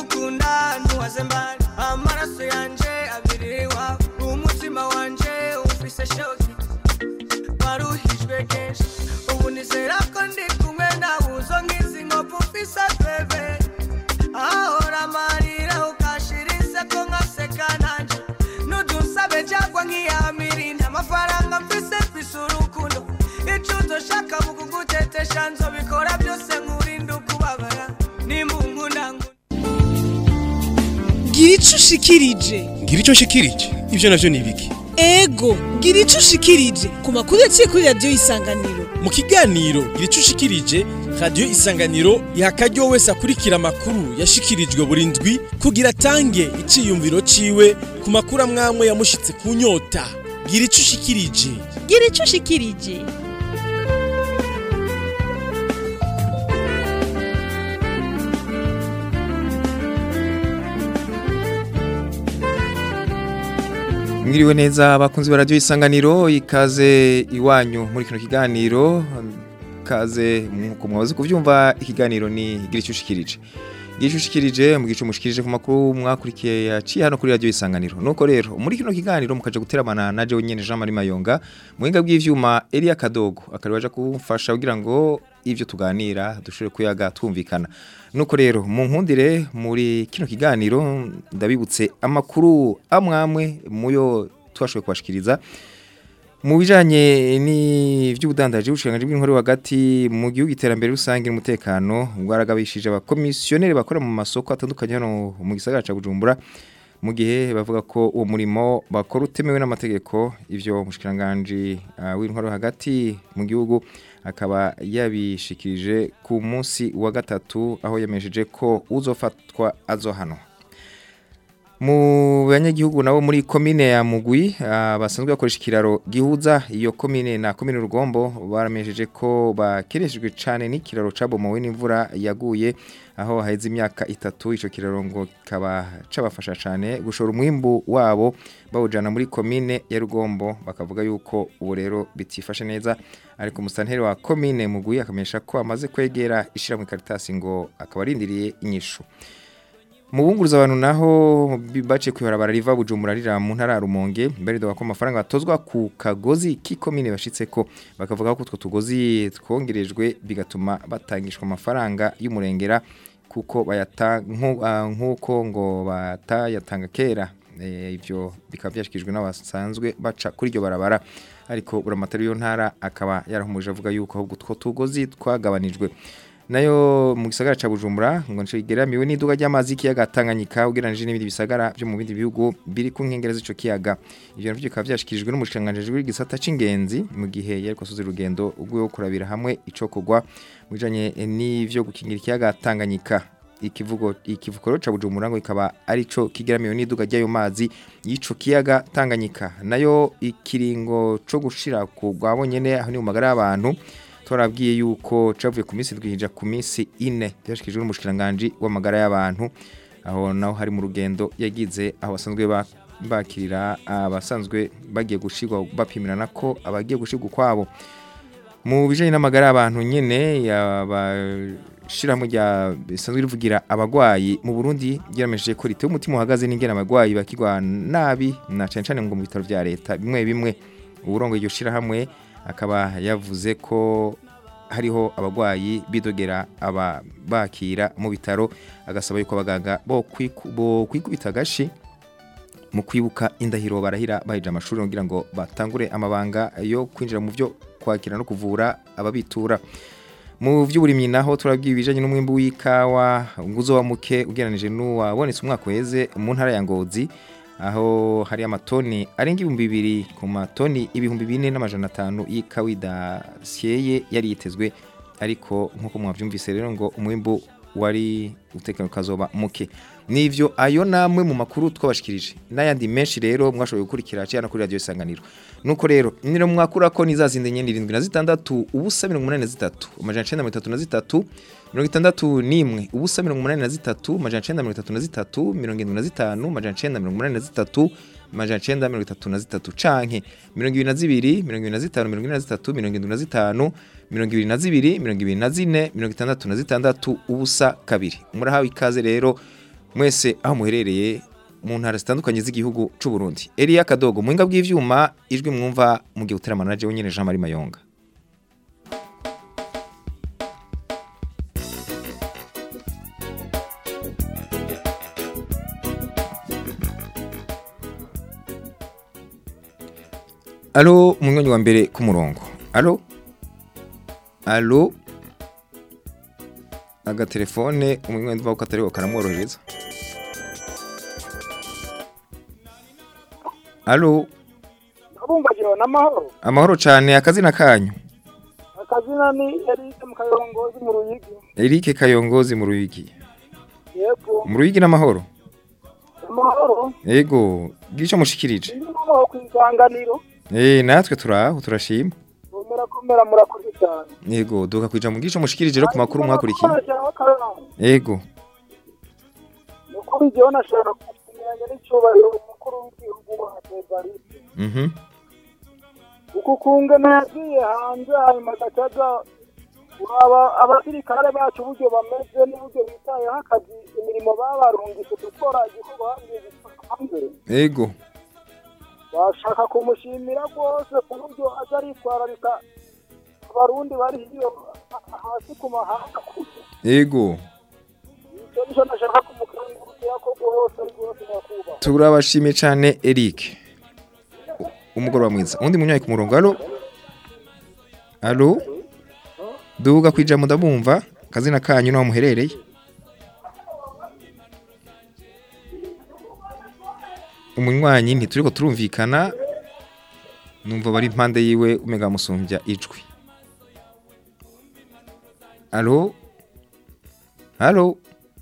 ndagukunda ntuwaze mbari amaraso yanje abiri iwawe umutima wanje ufise shoki waruhijwe kenshi ubu nizera ko ndi kumwe nawe uzo ngizi nkovu ufise bebe ahora amarira ukashira inseko nkaseka nanje nudusabe cyangwa nkiyamirinda amafaranga mfise mfise urukundo ico uzoshaka mu kugutetesha nzobikora byose nkurinda ukubabara nimunkunda nkunda gira ico ushikirije ngira icyo nshikirije ibyo navyo ni ibiki ego gira ico ushikirije ku makuru yaciye kuri radiyo isanganiro mu kiganiro gira icyo ushikirije radiyo isanganiro iha akaryo wese akurikira amakuru yashikirijwe buri ndwi kugira atange iciyumviro ciwe ku makuru amwamwe yamushitse ku nyota gira icyo ushikirije gira ico ushikirije Mwiriwe neza abakunzi ba radio isanganiro ikaze iwanyu muri kino kiganiro kaze nkuko mwabaze kuvyumva ikiganiro ni gira icyo ushikirije gira icyo ushikirije mu gice mushikirije ku makuru mwakurikiye yaciye hano kuri radio isanganiro nuko rero muri kino kiganiro mukaje guteramana na jewe nyene Jean Marie Mayonga muhinga bw'ivyuma Elia Kadogo akari waje kumfasha kugira ngo ivyo tuganira dushobore kuyaga twumvikana nuko rero mu nkundire muri kino kiganiro ndabibutse amakuru amwamwe muyo twashoboye kubashikiriza mu bijanye n'ivy'ubudandaji bushikiranganji bw'inkuru hagati mu gihugu iterambere rusange n'umutekano bwaragabishije abakomisiyoneri bakora mu masoko atandukanye hano mu gisagara ca Bujumbura mu gihe bavuga ko uwo murimo bakora utemewe n'amategeko ivyo mushikiranganji uh, w'intwaro hagati mu gihugu akaba yabishikirije ku munsi wa gatatu aho yamesheje ko uzofatwa azohanwa mu banyagihugu nabo muri komine ya Mugwi uh, basanzwe bakoresha ikiraro gihuza iyo komine na komine Rugombo baramesheje ko bakeneshejwe cane n'ikiraro cabomowe n'imvura yaguye aho haheze imyaka itatu ico kiraro ngo kaba cabafasha cane gushora umwimbu wabo bawujana muri komine ya Rugombo bakavuga yuko ubu rero bitifashe neza ariko musanteri wa komine Mugwi akamenyesha ko amaze kwegera ishira mu karitasi ngo akaba arindiriye inyishu mu bunguruza abantu naho baciye kwibarabara riva bujumbura rira mu ntara ya Rumonge mbere ko amafaranga batozwa ku kagozi k'ikomine bashitse ko bakavuga ko utwo tugozi twongerejwe bigatuma batangishwa amafaranga y'umurengera kuko bayatanga nk'uko ngo batayatanga kera ibyo bikaba byashyikirijwe n'abasanzwe baca kuri iryo barabara ariko buramatari yo ntara akaba yarahumuje avuga yuko ahubwo utwo tugozi twagabanijwe nayo mu gisagara ca Bujumbura ngo nce igeramiwe n'iduga ry'amazi y'ikiyaga Tanganyika ugeranije n'ibindi bisagara byo mu bindi bihugu biri ku nkengera z'ico kiyaga ivyo navyo bikaba byashikirijwe n'umushikanganje w'igisata c'ingenzi mu gihe yariko soza urugendo ubwo kurabira hamwe ico kugwa mujanye n'ivyo gukingira ikiyaga Tanganyika ikivugo ikivukoro ca Bujumbura ngo ikaba arico kigeramiwe n'iduga ry'ayo mazi y'ico kiyaga Tanganyika nayo ikiringo co gushira ku gwabonyene aho ni mu magara y'abantu twarabwiye yuko cavuye ku minsi twihija ku minsi ine byashikijwe n'umushikiranganje w'amagara y'abantu aho naho hari mu rugendo yagize aho basanzwe bakirira abasanzwe bagiye gushirwa bapimirana ko abagiye gushirwa kwabo mu bijanye n'amagara y'abantu nyene yabashiramo rya bisanzwe rivugira abagwayi mu Burundi ryaramejeje ko ritewe umutima uhagaze n'ingene abagwayi bakigwa nabi na cane cane ngo mu bitaro vya leta bimwe bimwe uburongo iryo shirahamwe akaba yavuze ko hariho abagwayi bidogera aba bakira mu bitaro agasaba yuko abaganga bo kwikubita agashi mu kwibuka indahiro barahira bahije amashuri kugira ngo batangure amabanga yo kwinjira mu byo kwakira no kuvura ababitura mu by'uburimyi naho turabwiye ibijanye n'umwimbu w'ikawa nguzo wa muke ugeranije n'uwabonetse umwaka uheze mu ntara ya Ngozi aho hari amatoni arenga ibihumbi bibiri ku matoni ibihumbi bine n'amajana atanu y'ikawida syeye yari yitezwe ariko nk'uko mwabyumvise rero ngo umwimbu wari utekano kazoba muke nivyo ayo namwe mu makuru twabashikirije n'ayandi menshi rero mwashoboye gukurikira cyane kuri radio isanganiro nuko rero niro mwakura ko nizazinde nyene 76 ubusa 83 amajana 933 mirongo itandatu n'imwe ubusa mirongo umunani na zitatu majana cenda mirongo itatu na zitatu mirongo irindwi na zitanu majana cenda mirongo umunani na zitatu majana cenda mirongo itatu na zitatu canke mirongo ibiri na zibiri mirongo ibiri na zitanu mirongo ine na zitatu mirongo indwi na zitanu mirongo ibiri na zibiri mirongo ibiri na zine mirongo itandatu na zitandatu ubusa kabiri murahawe ikaze rero mwese aho muherereye mu ntara zitandukanye z'igihugu c'u Burundi Elia Kadogo muhinga bw'ivyuma ijwi mwumva mu gihe uteramana na jewe nyene Jean Marie Mayonga Alo munywanyi wa mbere ku murongo. Alo? Alo? Agatelefone umunywanyi ndumva ko atari karamworohereza. Alo? Abumvagira n'amahoro. Amahoro cyane akazina kanyu. Akazina ni Eric mu kayongozi mu Ruyigi. Eric Kayongozi mu Ruyigi. Yego. Mu Ruyigi n'amahoro. Amahoro. Yego, gico mushikirije. Ndi mu kwisanganiro. Eh natwe turaho turashima. Komera komera murakoze cyane. Yego, duka kwija mu gico mushikirije rero ku makuru mwakurikiye. Yego. Nukuri jewe nashaka kumenyanya n'icyubahiro umukuru w'igihugu wa Evariste. Mhm. Uku kungana yagiye hanze hanyuma agacaza uraba abasirikare bacu uburyo bameze n'uburyo bitayeho akazi imirimo babarungitse gukora igikorwa hanze Yego. bashaka kumushimira rwose ku buryo aza aritwararika abarundi bari hiyo hasi ku mahanga Yego. icyo nicyo nashaka kumukangurukira ko rwose rwose nyakubahwa Turabashimiye cyane Eric. Umugoroba mwiza. Undi munywayi ku murongo. Alo? Alo? Duga kwija mudabumva. Kazina kanyu naho muherereye. Umunywanyi ntituriko turumvikana. Numva bari impande yiwe umega musumbya ijwi. Alo? Alo?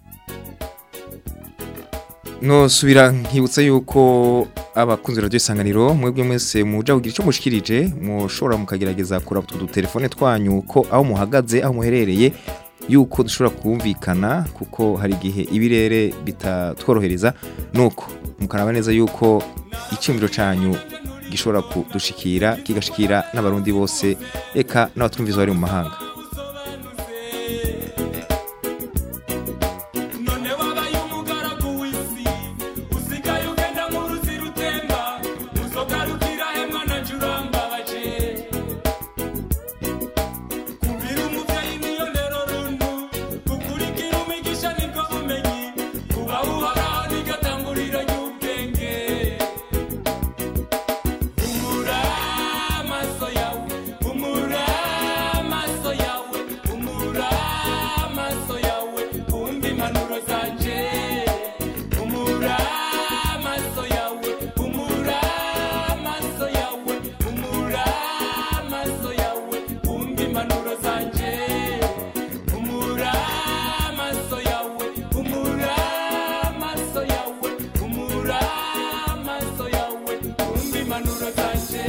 no subira nkibutsa yuko abakunzi radio isanganiro mwebwe mwese muja kugira ico mushikirije mushobora mukagerageza kuraba utu telefone twanyu ko aho muhagaze aho muherereye yuko dushobora kumvikana kuko hari igihe ibirere bitatworohereza nuko mukaraba neza yuko icyumviro canyu gishobora kudushikira kigashikira n'abarundi bose eka n'abatwumviza bari mu mahanga none wabaye umugaragu w'isi usigaye ugenda nk'uruzi rutemba uzogarukira he mwana jurambabaje kubira umuvyeyi niyo ndero runtu gukurikira umigisha nibwo bumenyi kuba uhoraho nigatanguriro ry'ubwenge humura amaso yawe humura amaso yawe humura amaso yawe wumva impanuro zanje humura amaso yawe humura amaso yawe humura amaso yawe wumva impanuro zanje humura amaso yawe humura amaso yawe humura amaso yawe wumva impanuro zanje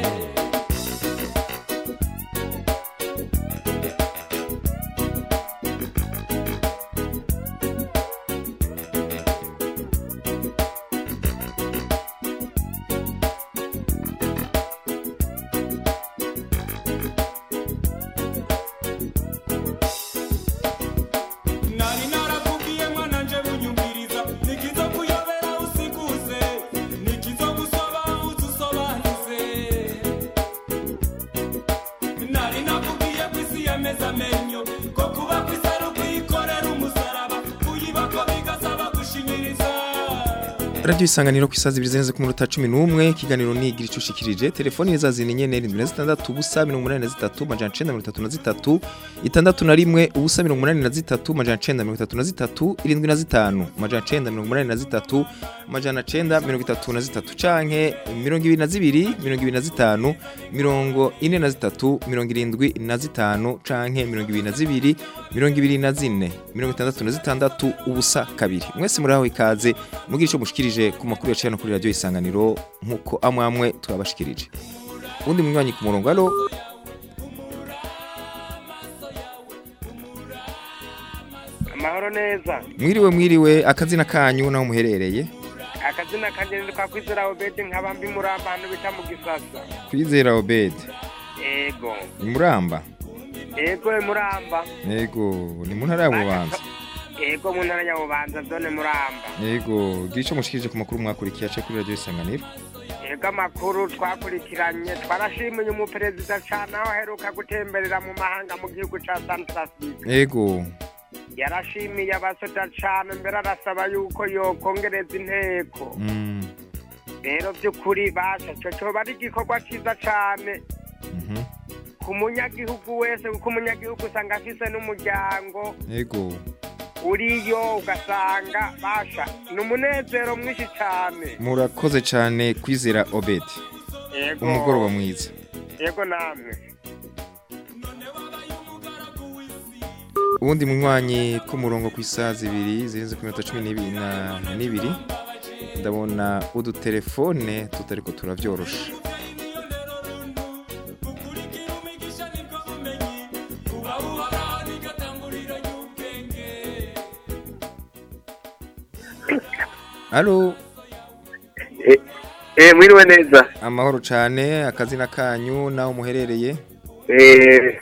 nari narakubwiye mwana nje bunyumviriza nikizo kuyobera usikuze nikizo gusoba uzusobanuze nari nakubwiye ko isi yameze amenyo ko kuba ku isi ari ukuyikorera umusaraba kuyibako bigasaba gushinyiriza Radio isanganiro ku isazi ibiri zenze ku minota 11 kiganiro ni igira icushikirije telefoni za zini nyene 76 ubusa 83 majana 933 itandatu na rimwe ubusa 83 majana 933 irindwi na zitanu majana 983 majana 933 canke 22 25 mirongo ine na zitatu mirongo irindwi na zitanu canke mirongo ibiri na zibiri mirongo ibiri na zine mirongo itandatu na zitandatu ubusa kabiri mwese muri aho ikaze mugira ico mushikirije ku makuru yaciye no kuri radio isanganiro nkuko amwe amwe turabashikirije undi munywanyi ku murongo alo amahoro neza mwiriwe mwiriwe akazina kanyu naho muherereye akazina kanjye ni kwa kwizera obedi nkaba mbi muri abantu bita mu gisasa kwizera obed ego imuramba ego muramba yego ni mu ntara ya bubanza yego mu ntara ya bubanza zone muramba yego gira ico mushikirije ku makuru mwakurikiye ace kuri radio isanganiro yego amakuru twakurikiranye twarashimiye umuperezida cane aho aheruka gutemberera mu mahanga mu gihugu ca santrafrique yego yarashimiye abasoda cane mbere arasaba yuko yokongereza inteko mm. rero by'ukuri basha ico coba ari igikorwa ciza cane mhm. ku munyagihugu wese kuko umunyagihugu usanga afise n'umuryango yego uriyo ugasanga basha ni umunezero mwinshi cane murakoze cane kwizera obed yego umugoroba mwiza yego namwe ubundi munywanyi k'umurongo ku isaha zibiri zirenze ku minota cumi n'ibiri na n'ibiri ndabona udutelefone tutariko turavyorosha Halo Eh, mwiriwe neza. amahoro cane akazina kanyu naho muherereye Eh,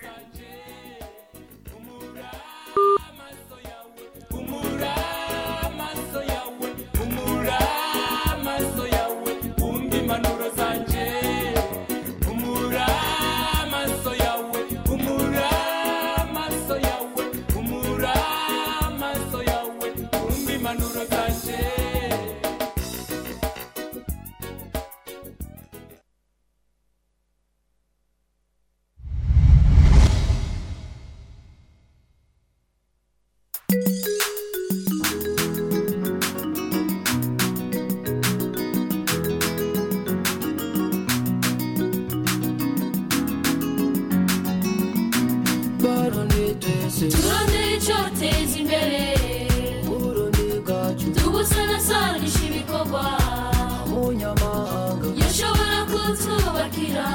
turondere icyoteza imbere tubusanasanisha ibikorwa yashobora kutwubakira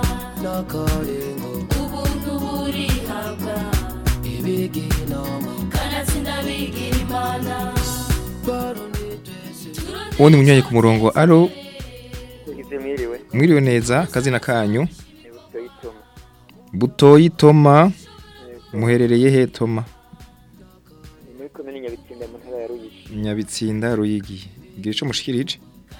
ubuntu burihabwa kanatsinda bigira imana ubundi munywanyi ku murongo alo Igize mwiriwe. mwiriwe neza akazina kanyu Butoyitoma. butoyi toma muherereye he toma Ni muri komine Nyabitsinda mu ntara ya Ruyigi. nyabitsinda ruyigi gira ico mushikirije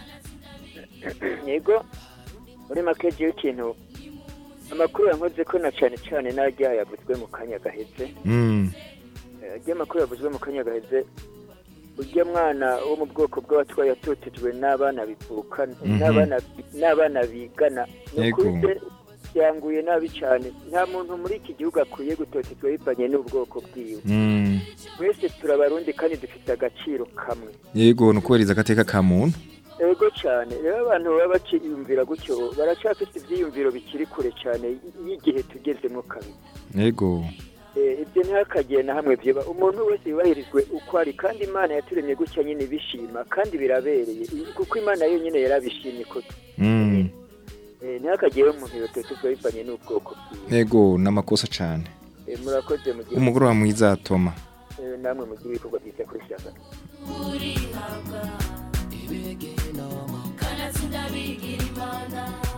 Yego. Muri make je ikintu amakuru yankoze ko na cane cane n'arya yavuzwe mu kanya gaheze. mm. Eh, Arya makuru yavuzwe mu kanya gaheze urya mwana wo mu bwoko bw'abatwaye yatotejwe n'abana bivukana Mhm. n'abana n'abana bigana ni Yego. ukuri se yanguye nabi cane nta muntu muri iki gihugu akwiye gutotezwa bivanye n'ubwoko bwiwe Mm. twese turabarundi kandi dufite agaciro kamwe yego ni ukubahiriza agateka ka muntu ego cyane rero abantu baba bakiyumvira gutyo baracyafite ibyiyumviro bikiri kure cyane y'igihe tugezemo kabiri yego Eh, ibyo ntihakagiye na hamwe byiba umuntu wese yubahirizwe uko ari kandi imana yaturemye gutya nyine bishima kandi birabereye kuko imana yo nyine yarabishimye ko mm. eh, ntihakagiyeho umuntu yototezwa bivanye n'ubwoko bwiwe yego n'amakosa cane Eh, murakoze mu gihe umugoroba mwiza toma eh, namwe mu gihe ibikorwa byiza kuri shyaka burihabwa kanatsinda bigira imana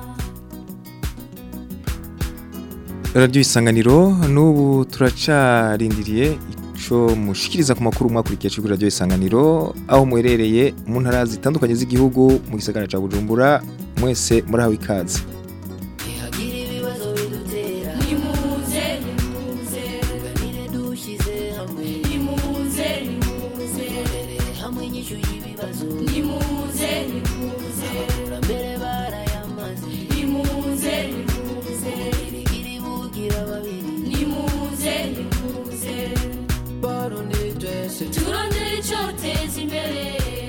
radiyo isanganiro n'ubu turacarindiriye ico mushikiriza ku makuru mwakurikiye kuri radiyo isanganiro aho muherereye mu ntara zitandukanye z'igihugu mu gisagara ca bujumbura mwese murahawe ikaze nimuze nimuze nimuze nimuze nimuze nimuze nimuze nimuze nimuze nimuze turondere icyoteza imbere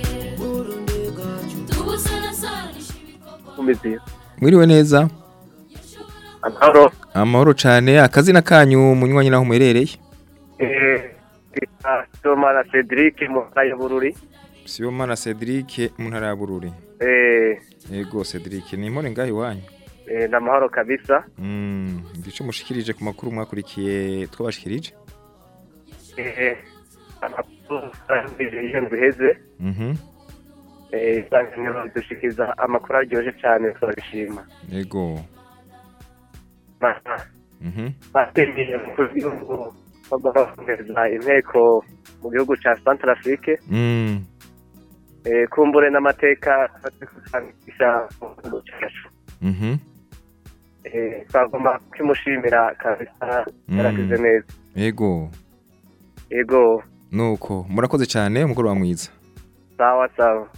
tubusanasanisha ibikorwa umeze mwiriwe neza amahoro amahoro cane akazina kanyu munywanyi naho muherereye eh Toma na Cedric mu ntara ya Bururi sibomana cedric mu ntara ya bururi eh yego cedric ni impore ngaho iwanyu eh na mahoro kabisa Mm, ico mushikirije ku makuru mwakurikiye twabashikirije eh amakuru iyo biheze mhm eh isanganiro dushikiza amakuru aryoje cyane turabishima yego mhm batembeye mu gihugu bakohereza inteko mu gihugu ca Centrafrique Mm. eh, kumbure n'amateka agisha cyacu Mhm. eh, twagomba kwimushimira kabisa yaragize Mm. neza Ego. yego Nuko murakoze cyane umugoroba mwiza. sawa sawa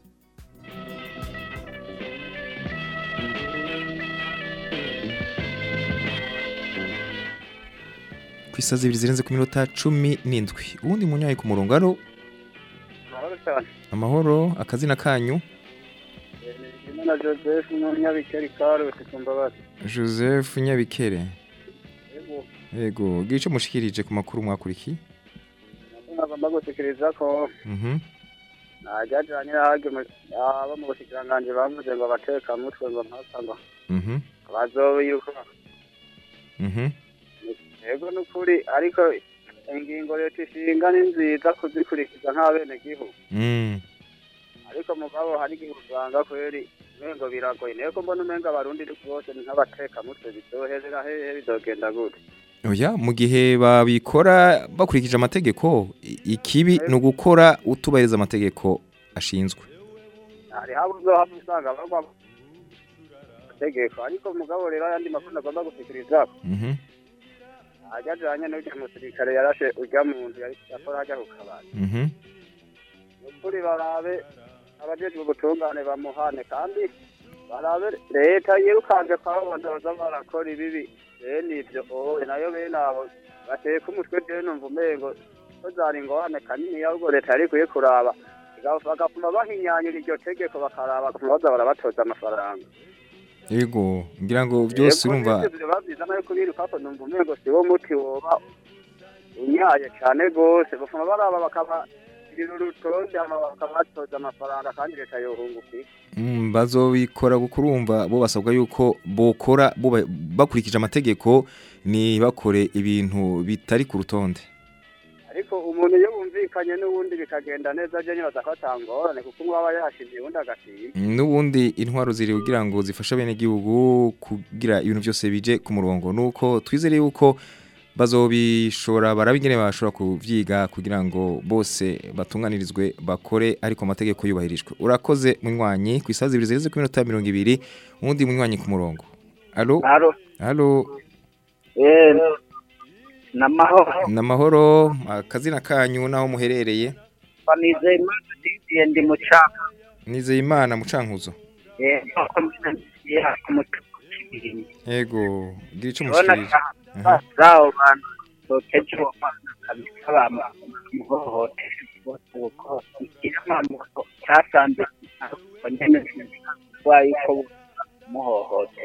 Ku isazi ibiri zirenze ku minota cumi n'indwi. Uwundi munyayi ku murongo aro Mahoro cyane. amahoro akazina kanyu Imana Joseph n'umunyabikeri Karose Kumbabazi. Joseph Nyabikere. Yego. Ego, gice mushikirije ku makuru mwakurikiye. Nagomba gutekereza ko Mhm. najyajanye n'ahage abo mu bushikiranganje bavuze ngo abateka mutwe ngo mpaka ngo Mhm. bazobiruka. Mhm. Yego n'ukuri ariko ingingo leta ishinga ni nziza kuzikurikiza nk'abenegihugu. Mm. ariko mugabo hari igihe usanga kweri umengo biragoye niyo ko mbona umenga abarundi bose ni nk'abateka mutwe bizoherera hehe bizogenda gute Oya, mu gihe babikora bakurikije amategeko, i- ikibi ni ugukora utubahiriza amategeko ashinzwe. hari haba uzohava usanga bagwa mu mategeko ariko mugabo rero ayandi makuru agomba gushikiriza Mhm. ajyajanye n'urya musirikare yarashe urya muntu yari- yakora hajya ku kabari Mhm. ukuri barabe abajejwe ubutungane bamuhane kandi barabe leta yirukanje kwabo bazoza barakora ibibi bene ivyo owe nayo bene abo bateka umutwe jewe numva umengo ko zari ingorane kanini ahubwo leta yari ikwiye kuraba Iga- bagapfuma bahinyanyura iryo tegeko bakaraba bagapfuma baza barabatoza amafaranga Ego, ngira ngo byose Yego, urumva n'ivyo vyoba vyiza nayo kubiruka ko numva umengo siwo muti woba unyaye cane gose bapfuma baraba bakabagirira urutonde hama bakabatoza amafaranga kandi leta yohunguka iki mm, bazobikora kuko urumva bo basabwa yuko bokora buba- bakurikije amategeko ni bakore ibintu bitari ku rutonde. ariko umuntu iyo bumvikanye n'uwundi bikagenda neza je nyibaza ko atangorane kuko umwe aba yashimye uwundi agashima Mm, N'ubundi intwaro ziri kugira ngo zifashe bene gihugu kugira ibintu byose bije ku murongo nuko twizere yuko bazobishora barabingene bashobora kuvyiga kugira ngo bose batunganirizwe bakore ariko amategeko yubahirijwe urakoze munywanyi ku isazi ibiri zigeze ku minota mirongo ibiri uwundi munywanyi ku murongo alo Alo. alo Eh, namahoro. namahoro akazina kanyu naho muherereye Banize imana ndiye ndi mucaka. nizeye imana mucankuzo Eh, komine ya kumutukibiri. yego gira ico Bona mushikirije ka zao bantu sokeje wo mana kabisa bama muhohote. Uko ikirama muko cyasanze abanyene wayi ko muhohote.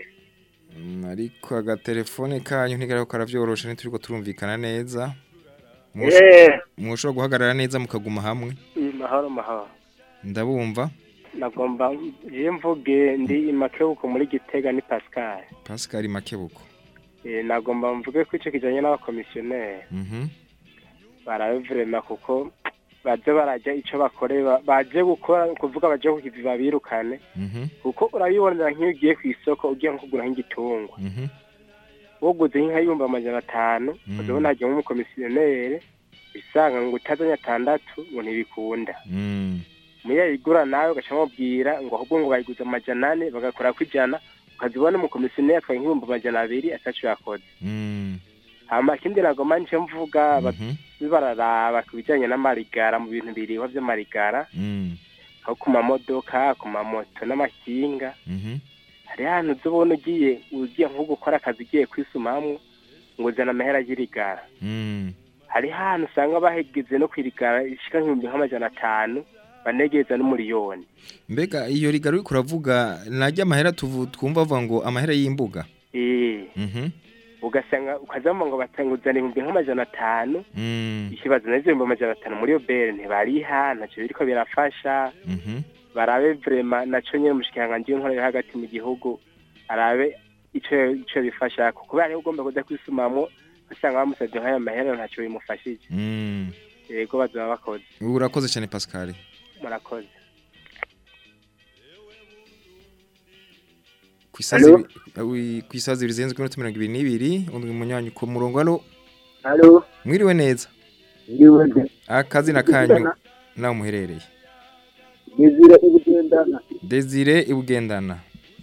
Mm, ariko agatelefone kanyu ntigarako karavyorosha ntituriko turumvikana neza Mwosho- Eh. mwoshobora guhagarara neza mukaguma hamwe mahoro mahoro ndabumva nagomba je mvuge ndi imakebuko muri gitega ni pascal pascal makebuko Eh, nagomba mvuge ko ico kijanye n'abakomisiyoneri Mhm. barabe vrema kuko baze barajya ico bakore ba- baje gukora kuvuga baje kukivi babirukane Mhm. kuko urabibonera nk'iyo ugiye ku isoko ugiye nko kugura nk'igitungwa Mhm. woguze nk'ayumba amajana atanu Mm. uzabona hajyamo umukomisiyoneri bisanga ngo utazanye atandatu ngo ntibikunda Mm. muyo yigura nawe ugaca mubwira ngo ahubwo ngo bayiguze amajana ane bagakora ku ijana ukazibona umukomisiyoneri atwaye nk'ibihumbi amajana abiri ataco yakoze Mm. hama ikindi nagoma nce mvuga Mhm. bararaba ku bijanye n'amarigara mu bintu biriho vy'amarigara Mm. nko ku mamodoka ku mamoto n'amakinga Mhm. hari ahantu uzobona ugiye ugiye nko gukora akazi ugiye kwisumamwo ngo uzana amahera y'irigara Mm. hari ahantu usanga bahegeze no kwirigara ishika nk'ibihumbi nk'amajana atanu banegeza n'umuriyoni mbega iyo rigaro uriko uravuga najya amahera tuvu twumva bavuga ngo amahera y'imbuga eh Mhm. ugasanga ukazama ngo batanguzana ibihumbi nk'amajana atanu Mm. ikibazo nazo ibihumbi amajana atanu muri yo bere ntibariha ntaco biriko birafasha Mhm. barabe vrema naco nyene umushikiranganji w'inkorera hagati mu gihugu arabe ico ico bifasha kubera ariho ugomba kuza kwisumamwo usanga bamusavye nk'ayo mahera ntaco bimufashije Mm. yego bazoba bakoze urakoze cyane pascal murakoze ku isazi Alo? ibi- wi- ku isazi ibiri zirenze ku minota mirongo ibiri n'ibiri undi munywanyi ku murongo alo Halo. Mwiriwe neza. Mwiriwe. Akazina kanyu naho muherereye. Desire ibugendana. Desire ibugendana.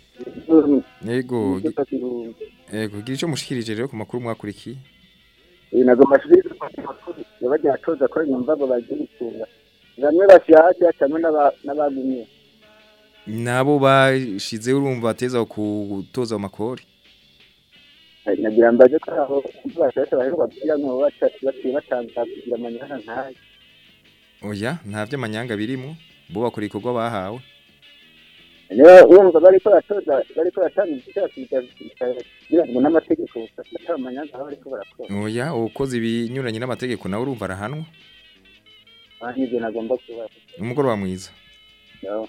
Yego. Yego, gira ico mushikirije rero ku makuru mwakurikiye. nazo mashuri yabajya atoza ko nyumva ngo bagira itunga bamwe bashyashya cyangwa n'aba- n'abagumye Nabo bashize urumva bateza kutoza amakori. nagira mbaze ko aho bashyashya baheruka kugira ngo baca- baciye batanga kugira amanyana ntayo Oya, nta vy'amanyanga birimo. Bo bakora ikorwa bahawe. niba wumva bariko batoza bariko batanga igiciro kugira ngo n'amategeko atari amanyanga aho bariko barakora Oya, ukoze ibinyuranye n'amategeko nawe urumva arahanwa. kandi ibyo nagomba kubaza Umugoroba mwiza. Yawe.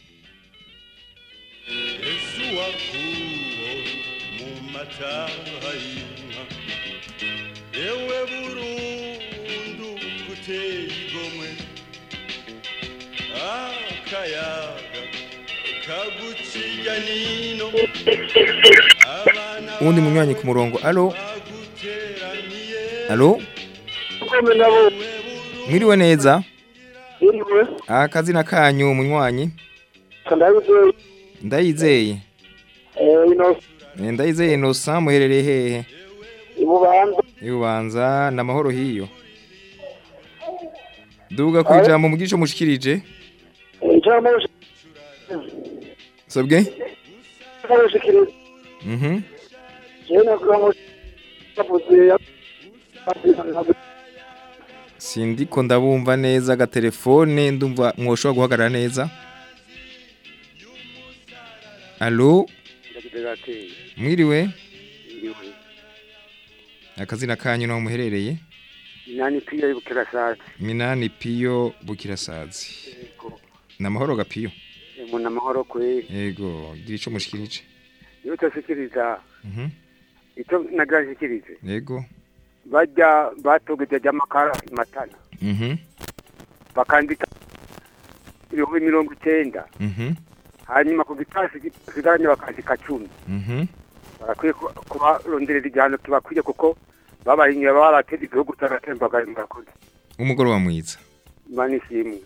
Yesu wakuwo mu mataha y'inka yewe burundu guteye igomwe akayaga kagucinya nino Uwundi munywanyi ku murongo. Allo? Allo? Mwiriwe neza. Mwiriwe. Akazina kanyu munywanyi. Ndabizeye. Ndayizeye. Eh, ino Eh, Ndayizeye Innocent muherereye hehe? ibubanza Ibubanza na mahoro hiyo. Duga kwijambo mugisho mushikirije. ijambo Sabwe? ry'abashikiriza Mhm. jewe navuga ngo bavuze Sindiko ndabumva neza agatelefone ndumva mwoshobora guhagarara neza. Allo? Mwiriwe? Akazina kanyu naho muherereye? Nani pia ibukira sasa. Minani Piyo Bukirasazi. Namahoro gapiyo. Muna amahoro kwe. Yego, gira ico mushikirije. Iyo utasikiriza Mhm. icyo nagashikirije. Yego. Bajya batogeje amakara matana. Mhm. Bakandika ibihumbi mirongo icyenda. Mhm. Hanyuma ku gitasi gisigaranye bakandika cumi. Mhm. Barakwiye ku- kubaronderera igihano kibakwiye kuko babahinyura baba barateza igihugu cy'agatembagaye murakoze. Umugoroba mwiza. Imana ishimwe.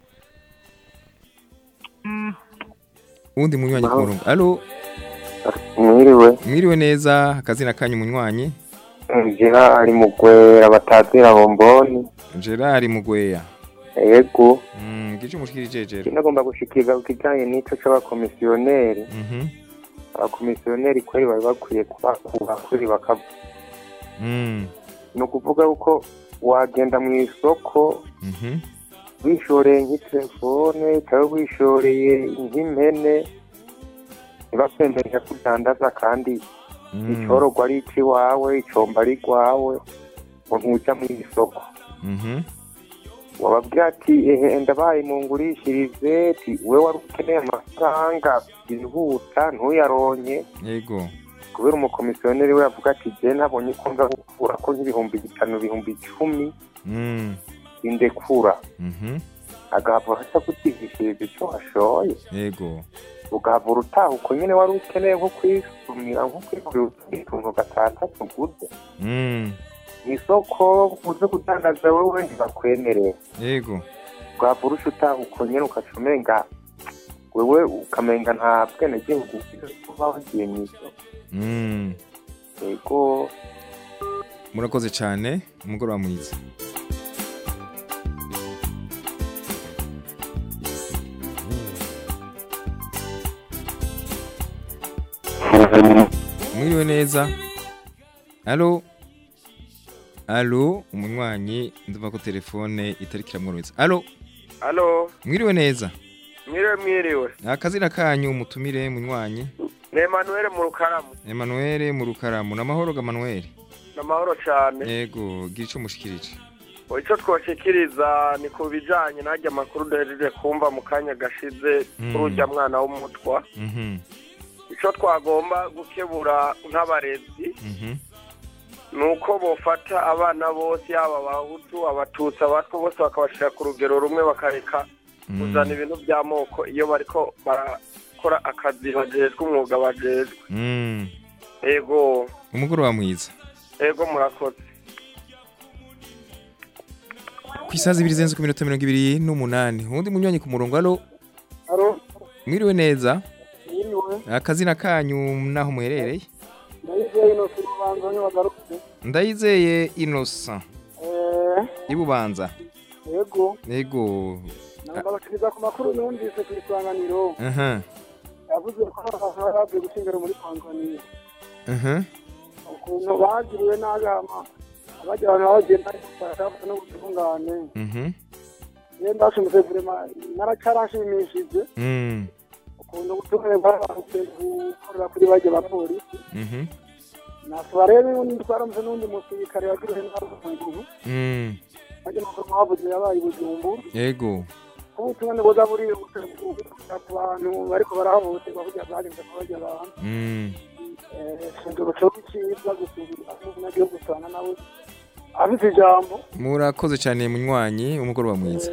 Uwundi munywanyi ku murongo. Allo? Mwiriwe. Mwiriwe neza, akazina kanyu munywanyi. Gerard Mugwera batazira bomboni. Gerard Mugweya. Yego. Mm, gice mushikirije jero. Nagomba gushikiriza ku kijanye n'ico c'abakomisiyoneri. Mhm. Abakomisiyoneri kweri bari bakwiye kubakura kuri bakavu. Mm. Ni ukuvuga yuko wagenda mu isoko Mhm. wishoreye nk'itelefone cyangwa wishoreye nk'impene ntibakwemerera kudandaza kandi icorogwa ari ikiwawe icomba ari rwawe ngo ntuja mu isoko Mhm. wababwira ati ehe ndabaye mungurishirize ti we wari ukeneye amafaranga yihuta ntuyaronke Yego. kubera umukomisiyoneri we avuga ati je nabonye ko nza gukura ko nk'ibihumbi bitanu ibihumbi icumi Mm. indekura Mhm. agahavura aca kutigishiriza ico washoye Yego. ugahavura utaha uko nyene wari ukeneye nko kwisumira nko kwigurira utundi tuntu gatandatu uguze Mm. mw'isoko uze kudandaza wewe ntibakwemerera Yego. ugahavura uca utaha uko nyene ukaca umenga wewe ukamenga nta bwenegihugu ufise kuba wagiye mw'isoko Mm. yego Murakoze cyane, umugoroba mwiza. Mwiriwe neza. Allo? Allo, umunywanyi ndumva ko telefone itari kiramworohereza. Allo? Halo, mwiriwe neza mwiriwe mwiriwe. akazina kanyu mutumire munywanyi Ni Emmanuel mu rukaramu. Emmanuel mu rukaramu namahoro ga Emmanuel Namahoro cyane. yego gira ico mushikirije Icyo twoshikiriza ni ku bijanye n'ajya amakuru duhejeje kumva mu kanya gashize Mm. kuri urya mwana w'umutwa. mhm Icyo twagomba gukebura nk'abarezi mhm ni uko bofata abana bose yaba abahutu abatutsi abatwa bose bakabashyira ku rugero rumwe bakareka kuzana ibintu by'amoko iyo bariko barakora akazi bajejwe umwuga bajejwe mm ego umugoroba mwiza ego murakoze isazi ibiri zenze ku minota mirongo ibiri n'umunani uwundi munywanyi ku murongo alo Alo, mwiriwe neza yiriwe. akazina kanyu naho muherereye Ndayizeye ino si urubanza ntibagarutse. ndayizeye innocent Eh, ibubanza yego. yego Ndabashikiriza ku makuru numvise ku isanganiro. aha Yavuze ko abantu bari bavuye gutsindira muri Tanzania. aha Ukuntu bagiriwe n'agama. Abajya abantu bagenda bashaka no gutungane. mhm Ye ndashimuse vrema naracarashimishije. mm Ukuntu gutungane barabanze gukorera kuri bajya bapolisi. mhm Nasaba rero n'undi twaramutse n'undi musirikare yagiriwe n'abantu. mm Bajya makuru mwavuze yabaye i Bujumbura. yego ubutumwa nibuza buri ku bantu bariko barahohoterwa kugira bagenze kubajya abantu mm shingiro cyo cyiza gusubira n'agiye gusana nawe afite ijambo murakoze cyane munywanyi umugoroba mwiza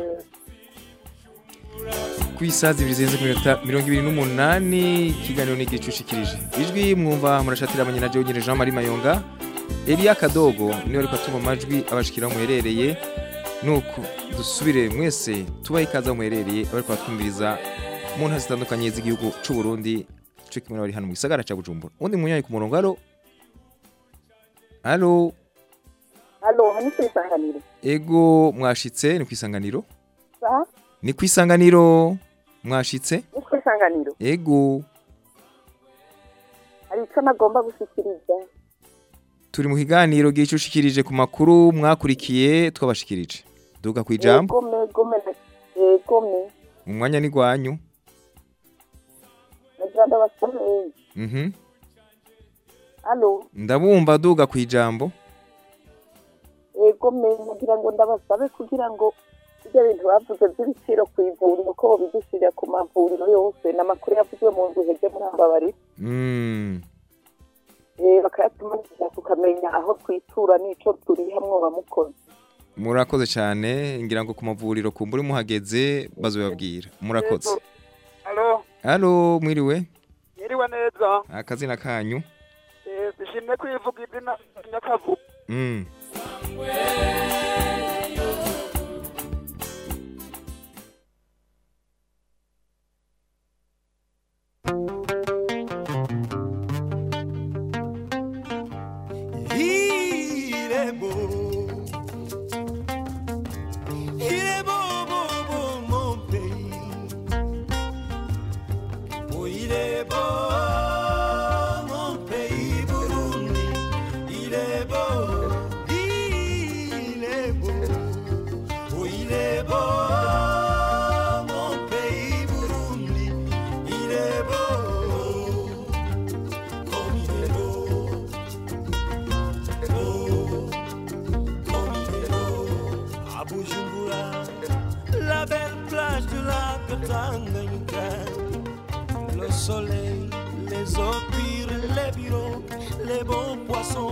ku isazi ibiri zirenze ku minota mirongo ibiri n'umunani ikiganiro ni igicushikirije ijwi mwumva murashatira abanyina Jean Jean Marie Mayonga Elia Kadogo niwe ariko atuma amajwi abashikira aho muherereye nuko dusubire mwese tubahe ikaze aho muherereye abariko batwumviriza mu ntara zitandukanye z'igihugu c'u Burundi cyo kimwe n'abari hano mu gisagara ca Bujumbura undi munywanyi ku murongo alo alo Halo, hani ku isanganiro. ego mwashitse ni ku isanganiro Sa? ni ku isanganiro mwashitse Ni ku isanganiro. ego Hari icyo nagomba gushyikiriza. turi mu kiganiro gicushikirije ku makuru mwakurikiye twabashikirije duga ku ijambo Egome, egome, egome. mu mwanya ni gwanyu Nagira ndabasomeye. mhm Halo, ndabumva duga ku ijambo egome, nagira ngo ndabasabe kugira ngo ibyo bintu bavuze by'ibiciro ku ivuriro ko bidushyirira ku mavuriro yose n'amakuru yavuzwe mu nzu hege muri ambabari mm. eh bakayatumanira tukamenya aho twitura n'ico turiha mwoba mukoze murakoze cyane ngira ngo ku mavuriro kumbura muhageze bazobabwira murakoze Halo, halo mwiriwe yiriwe neza. akazina kanyu Eh, sishimye kwivuga izina nyakavu. mm. Il est beau, il est beau, beau, beau, mon pays. Oh, il est beau, mon pays, Burundi. Il est beau, il est beau. Oh, il est beau, mon pays, Burundi. Il est beau, comme il est beau. à Bujumbura, la belle plage de la Tanganyika, le soleil, les eaux pures, les bureaux, les bons poissons.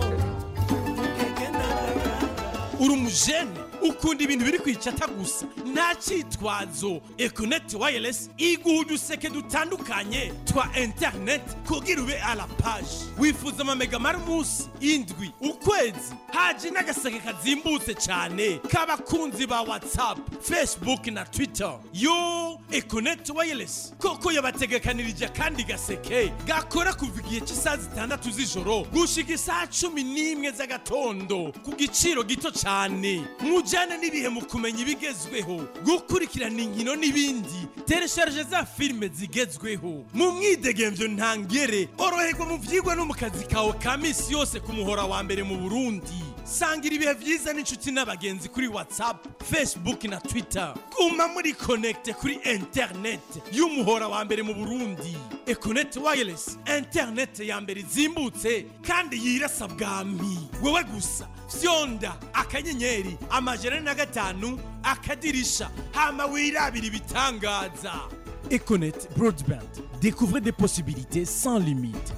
uri umujene ukunda ibintu biri kwicata gusa nta cyitwazo ekoneti wayiresi iguha uduseke dutandukanye twa interineti kugira ube ala paji wifuza amamega mari umunsi indwi ukwezi haje n'agaseke kazimbutse cyane k'abakunzi ba watsapu fesibuke na twita yo ekoneti wayiresi koko yabategekanirije akandi gaseke gakora kuva igihe cy'isaha zitandatu z'ijoro gushika isaha cumi n'imwe z'agatondo ku giciro gito cyane mujyane n'ibihe mu kumenya ibigezweho gukurikirana inkino n'ibindi teresharije za filime zigezweho mu mwidegemvyo ntangere oroherwa mu vyigwa no mu kazi kawe ka misi yose ku muhora wa mbere mu burundi sangira ibihe vyiza n'inshuti n'abagenzi kuri whatsapp facebook na twitter guma muri connecte kuri internet y'umuhora wa mbere mu burundi econet wireless internet ya mbere izimbutse kandi yirasa bwami wewe gusa fyonda akanyenyeri amajana na gatanu akadirisha hama wirabira ibitangaza econet broadband découvrez des possibilités sans limite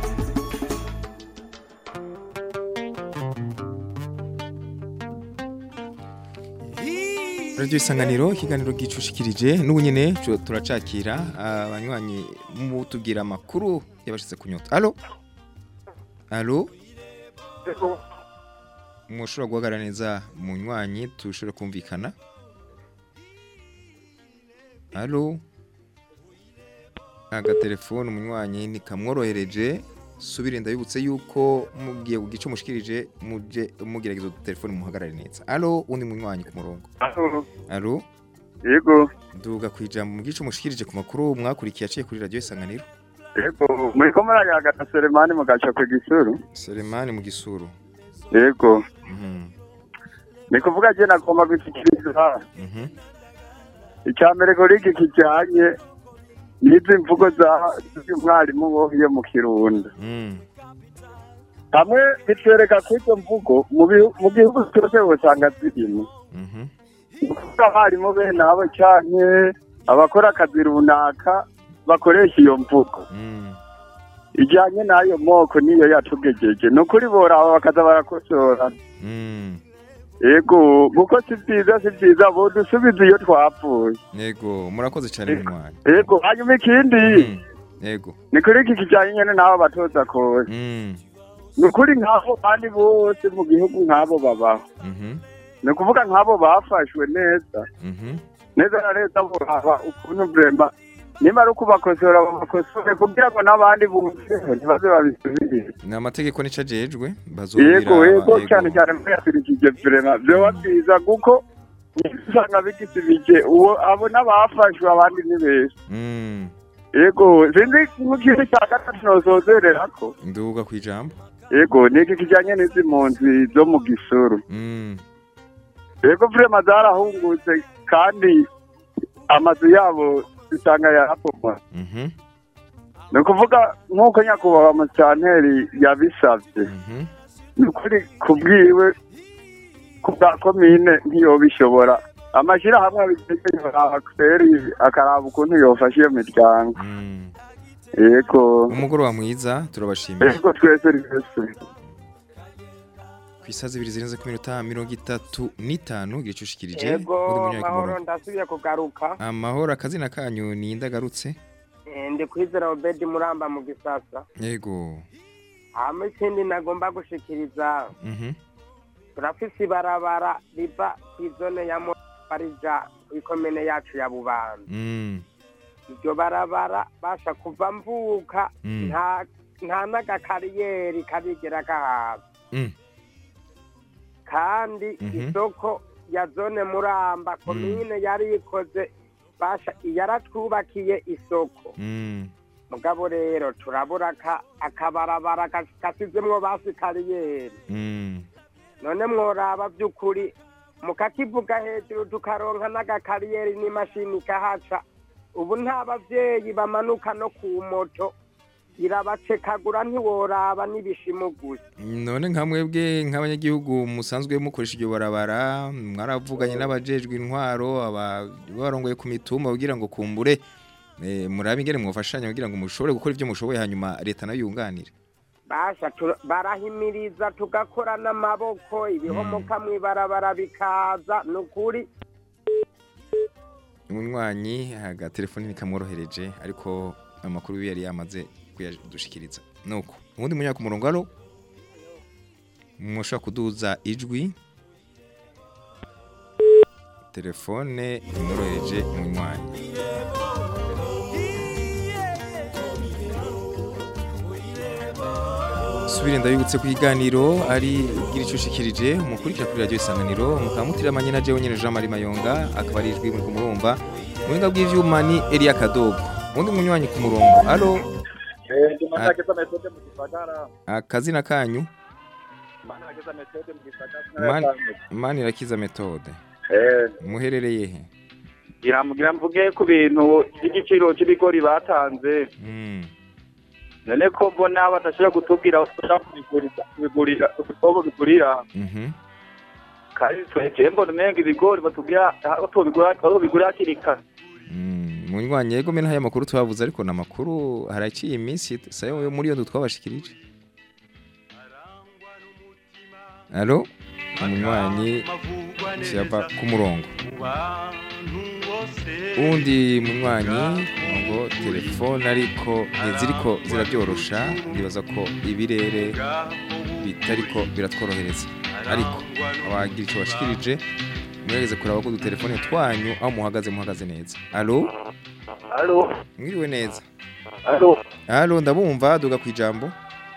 radio isanganiro ikiganiro gicushikirije n'ubu nyene co- turacakira abanywanyi mu tubwira amakuru yabashitse kunyota alo alo mushobora guhagarara neza munywanyi tushobore kumvikana halo agatelefone umunywanyi ntikamworohereje subire ndabibutse yuko mugiye ku gice mushikirije muje mugerageza udutelefone muhagarare neza halo undi munywanyi ku murongo halo yego duga ku ijambo mu gice mushikirije ku makuru mwakurikiye aciye kuri radiyo isanganiro yego muri ko murayagana Selemani mu gace ku gisuru Selemani mu gisuru yego Mhm. ni kuvuga je nagomba gushyikiriza Mhm. icya mbere kuri iki kijyanye n'izi mvugo za z'umwarimu wo yo mu kirundo Mm. hamwe bitwereka ko izo mvugo mu bihu- mu gihugu cyose usanga zirimo Mhm. kuko abarimu bene abo canke abakora akazi runaka bakoresha iyo mvugo Mm. ijyanye n'ayo moko niyo yatugejeje ni ukuri boraba bakaza barakosora Mm. yego kuko si byiza si byiza bodusubiza iyo twapfuye Yego murakoze cyane munywanyi yego hanyuma ikindi Yego ni kuri iki kijyanye nyine n'abo batoza kose Mm. ni ukuri nk'abo bandi bose mu gihugu nk'abo babaho Mhm. ni ukuvuga nk'abo bafashwe neza Mhm. neza na leta buraba ukuntu buremba niba ari ukubakosora babakosore kugira ngo n'abandi bumvireho ntibaze babisubirire ni amategeko nica ajejwe yego bazobiraba yego cyane cyane muyasirikije vrema vyoba byiza kuko usanga bigisibije uwo abo n'abafashwe abandi ni benshi Mm. yego sinzi nk'ikintu cya gatatu nosozererako nduga ku ijambo yego ni iki kijyanye n'izi mpunzi zo mu gisuru Mm. yego vrema zarahungutse kandi amazu yabo usanga yarapomwa Mhm. ni ukuvuga nk'uko nyakubahwa musitanteri yabisabye Mhm. ni ukuri kubwiwe ku bwa komine ntiyobishobora amashyirahamwe abitegeye kweri akaraba ukuntu yofasha iyo miryango yego umugoroba mwiza turabashimiye yego twese twese ku isaha zibiri zirenze ku minota mirongo itatu n'itanu igihe cyushikirije yego undi munywanyi ku mahoro murongo. ndasubiye kugaruka amahoro akazina kanyu ni indagarutse Eh, ndi kwizera obedi muramba mu gisasa yego hama ikindi nagomba gushikiriza Mhm. turafise ibarabara riva kw'izone ya mobarija kw'ikomene yacu ya bubanza Mm. iryo barabara basha kuva mvuka Mm. nta nta n'agakariyeri karigera gahaza Mm. kandi Mhm. isoko ya zone muramba komine yari ikoze basha yaratwubakiye isoko Mm. mugabo rero turabura aka- akabarabara gas- gasizemwo basi kariyeri Mm. none mworaba by'ukuri mukakivuga hejuru tukaronka n'agakariyeri n'imashini ikahaca ubu nta bavyeyi bamanuka no ku moto irabacekagura ntiworaba n'ibishimo gusa none nka mwebwe nk'abanyagihugu musanzwe mukoresha iryo barabara mwaravuganye n'abajejwe intwaro abarongoye ku mitumba kugira ngo kumbure eh, murabe ingene mwafashanya kugira ngo mushobore gukora ibyo mushoboye hanyuma leta nayo yunganire basha tu- barahimiriza tugakora n'amaboko ibihomoka mw'ibarabara bikaza ni ukuri umunywanyi agatelefoni ntikamworohereje ariko amakuru yari yamaze kuyadushikiriza nuko ubundi munyaka ku murongo alo mushobora kuduza ijwi telefone imworohereje umunywanyi subire ndabibutse ku iganiro ari bw'iricushikirije mukurikira kuri radiyo isanganiro mukaba mutiramanye na jewe nyene Jean Marie Mayonga akaba ari ijwi muri kumurumva muhinga bw'ivyuma ni Elia Kadogo undi munywanyi ku murongo alo Mana ageza metode mu gisagara. akazina kanyu Mana ageza metode mu gisagara. mani mani irakiza metode Eh, muherereye he iramugira mvuge ku bintu by'igiciro cy'ibigori batanze. Mm. None ko mbona badashobora kutubwira aho dushobora kubigurira, kubigurira, aho bigurira. Mhm. Kandi twebwe mbona umenga ibigori batubwira aho tubigura, aho bigura hakiri kare. munywanyi yego mena haya makuru twavuze ariko na makuru haraciye iminsi sayo yo muri yo twabashikirije alo umunywanyi cyava ku murongo undi munywanyi ngo telefone ariko ntiziriko zirabyorosha ndibaza ko ibirere bitariko biratworohereza ariko abagira icyo bashikirije mwereze kuraba ko udutelefone twanyu aho muhagaze muhagaze neza alo Alo. mwiriwe neza Alo. alo ndabumva duga ku ijambo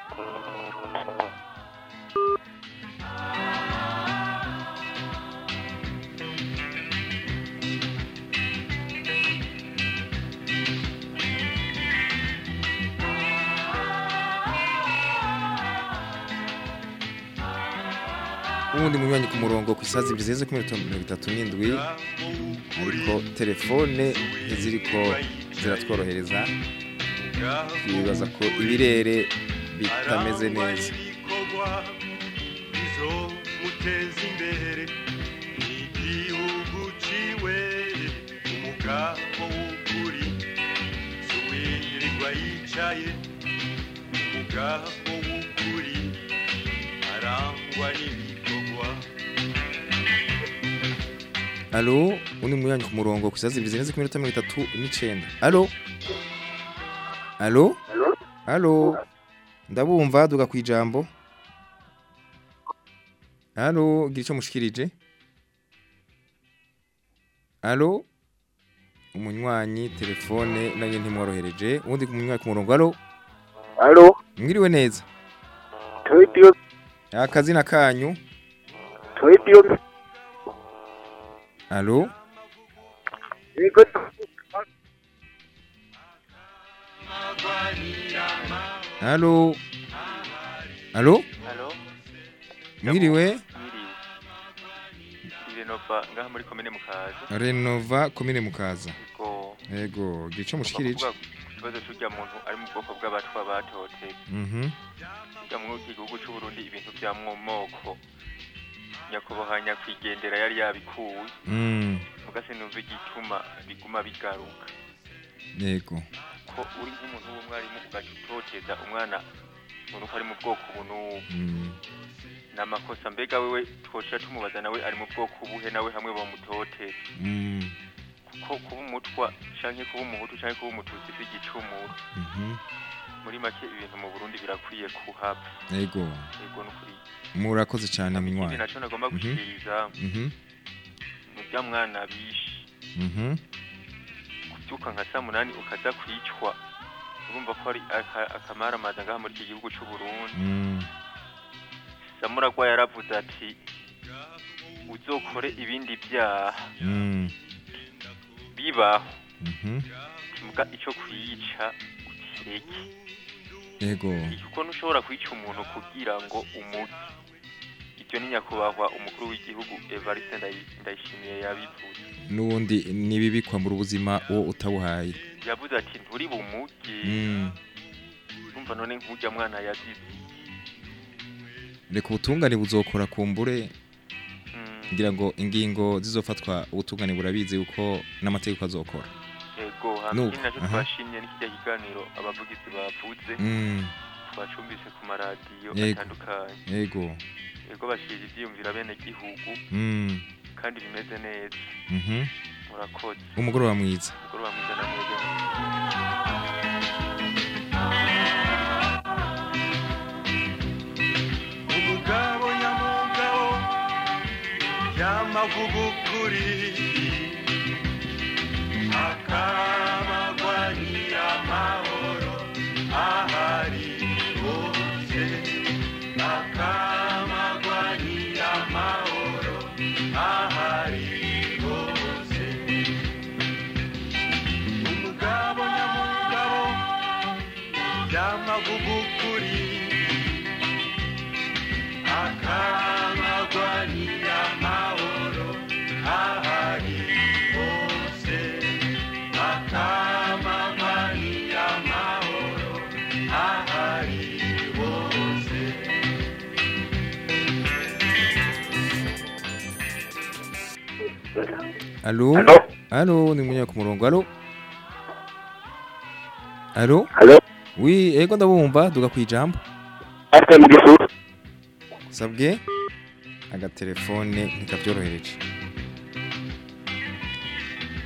ubundi munywanyi ku murongo ku isazi ibiri zeze ku minota mirongo itatu n'indwi ariko telefone ntiziriko ziratworohereza twibaza ko ibirere bitameze neza muteza imbere igihugu ciwe umugabo w'ukuri suwirirwa yicaye umugabo w'ukuri arangwa n'ibikorwa alo undi munywanyi ku murongo ku isazi ibiri zeze ku minota mirongo itatu n'icenda alo alo alo ndabumva duga ku ijambo alo gira icyo mushikirije alo umunywanyi telefone nayo ntimworohereje ubundi umunywanyi ku murongo alo Alo. mwiriwe neza Toydio. akazina kanyu Toydio. alo Yego. alo alo Halo, mwiriwe mwiriwe. Ndi Renova ngaha muri komine Mukaza. renova komine mukaza Ko yego gira icyo mushikirije kuvuga ku kibazo cy'urya muntu ari mu bwoko bw'abatwa batotse. mhm Urya muri iki gihugu cy'u Burundi ibintu bya moko nyakubahwa nyakwigendera yari yabikuwe. Mm. Mugase numva igituma biguma bigaruka. yego Ko uri nk'umuntu w'umwarimu ugaca utoteza umwana umuntu ko ari mu bwoko ubu n'ubu. Mm. ni amakosa mbega wewe twoca tumubaza nawe ari mu bwoko buhe nawe hamwe bamutoteza Mm. kuko kuba umutwa canke kuba umuhutu canke kuba umututsi si igicumuro Mhm. muri make ibintu mu burundi birakwiye kuhaba yego yego nukuri murakoze cyane ikindi munywanyi naco nagomba Mhm. gushikiriza Mhm. murya mwana bishe Mhm. kuvyuka nka saa munani ukaza kwicwa urumva ko ari aka- akamaramaza ngaha muri iki gihugu c'uburundi Mm. samuragwa yaravuze ati uzokore ibindi vyaha Mm. bibaho Mhm. muga ico kwiyica ukireke yego kuko ntushobora kwica umuntu kugira ngo umuge ibyo ni nyakubahwa umukuru w'igihugu evariste Ndayi- ndayishimiye yabivuze n'ubundi nibibi kwambura ubuzima uwo utabuhaye yavuze ati nturi bumuge Mm. urumva none nk'urya mwana yazize reka ubutungane buzokora kumbure ngira ngo ingingo zizofatwa ubutungane burabizi yuko n'amategeko azokora yego Nuko, hama ikindi naco aha. twashimye n'ikijya kiganiro abavugizi bavuze Mm. twacumbise ku maradiyo Yego. atandukanye yego yego bashira ivyiyumvira bene gihugu Mm. kandi bimeze neza Mhm. murakoze umugoroba mwiza umugoroba mwiza na mwebwe umugabo nyamugabo yamavuga ukuri akamagwanira amahoro ahari hose akamagwanira amahoro ahari hose umugabo nyamugabo yamavuga ukuri akamagwanira amahoro ahari hose akamagwanira amahoro ahari hose Alo? Alo, ni munya ku murongo. Alo? Alo? Alo? Oui, ego ndabumva duga kwijambo. Ate mu gisuru. Sabwe? Agatelefone nikabyorohereje.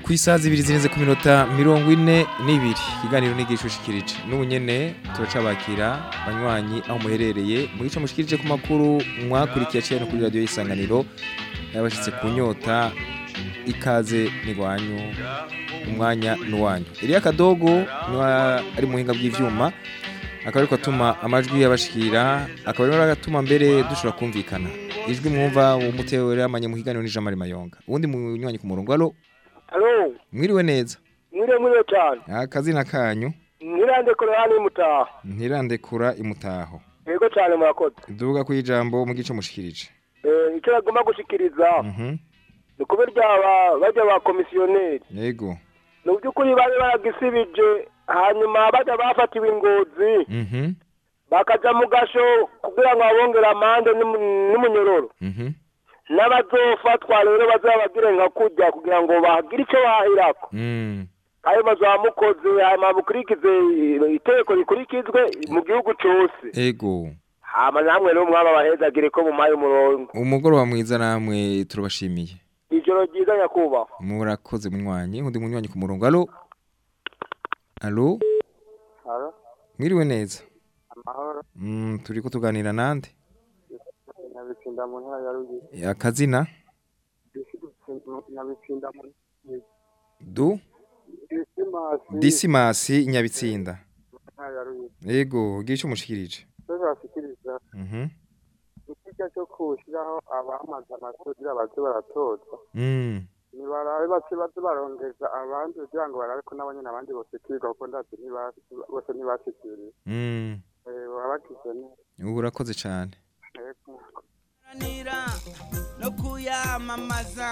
ku isaha zibiri zirenze ku minota mirongo ine n'ibiri ikiganiro n'igishushikirije n'ubu nyene turacabakira banywanyi aho muherereye mu gice mushikirije ku makuru mwakurikiye aciye no kuri radiyo y'isanganiro yabashitse ku nyota ikaze n'igwanyu umwanya n'uwanyu Elia Kadogo niwe ari muhinga bw'ivyuma akaba ariko atuma amajwi yabashikira akaba ariko agatuma mbere dushobora kumvikana ijwi mwumva umutewera amanye mu kiganiro n'ijambo mayonga uwundi munywanyi ku murongo alo Alo, mwiriwe neza mwire mwire cyane. akazina kanyu Nirande kore hano imutaha. ntirandekura imutaho Yego cyane murakoze. duvuga ku ijambo mu gice mushikirije Eh, icyo bagomba gushikiriza Mhm. ni kuba ryaba bajya ba komisiyoneri. yego Ni by'ukuri bari baragisibije hanyuma bajya bafatiwe ingozi Mhm. bakaja mu gasho kugira ngo babongere amande n'umu- n'umunyororo. Mhm. N'abazofatwa rero bazabagire nka kujya kugira ngo bagire icyo bahirako. Mm. ayo mazu mukoze hanyuma mukurikize itegeko rikurikizwe mu gihugu cyose ego hama namwe rero mwaba bahezagire ko mumaye umurongo umugoroba mwiza namwe turabashimiye ijoro ryiza nyakubahwa murakoze munywanyi undi munywanyi ku murongo alo alo Halo, mwiriwe neza amahoro. mm, turiko tuganira nande Nyabitsinda mu ntara ya Ruguru. akazina Nyabitsinda mu du Disimasi. disimasi nyabitsinda mu ntara ya Ruguru. ego gira ico mushikirije Twese bashikiriza Mhm. ikijya cyo kushyiraho abamaze amasuri baze baratozwa. Mm. Nibarabe bace baze barongeza abandi kugira ngo barabe ko nabo nyine abandi bose kwiga kuko ndazi ntibasi bose ntibashikiriye. Mm. Eh baba bakize neza. ubu urakoze cyane Yego. no kuyamamaza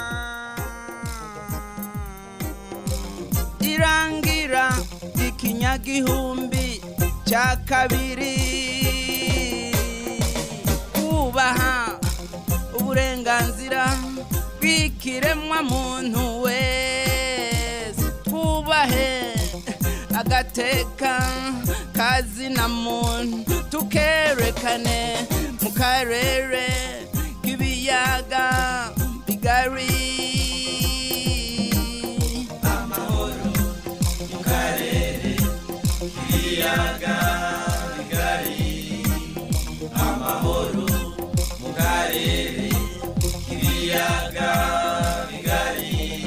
irangira ikinyagihumbi cya kabiri kubaha uburenganzira bw'ikiremwa muntu wese twubahe agateka kazina muntu tukerekane mu karere k'ibiyaga bigari amahoro mu karere k'ibiyaga bigari amahoro mu karere k'ibiyaga bigari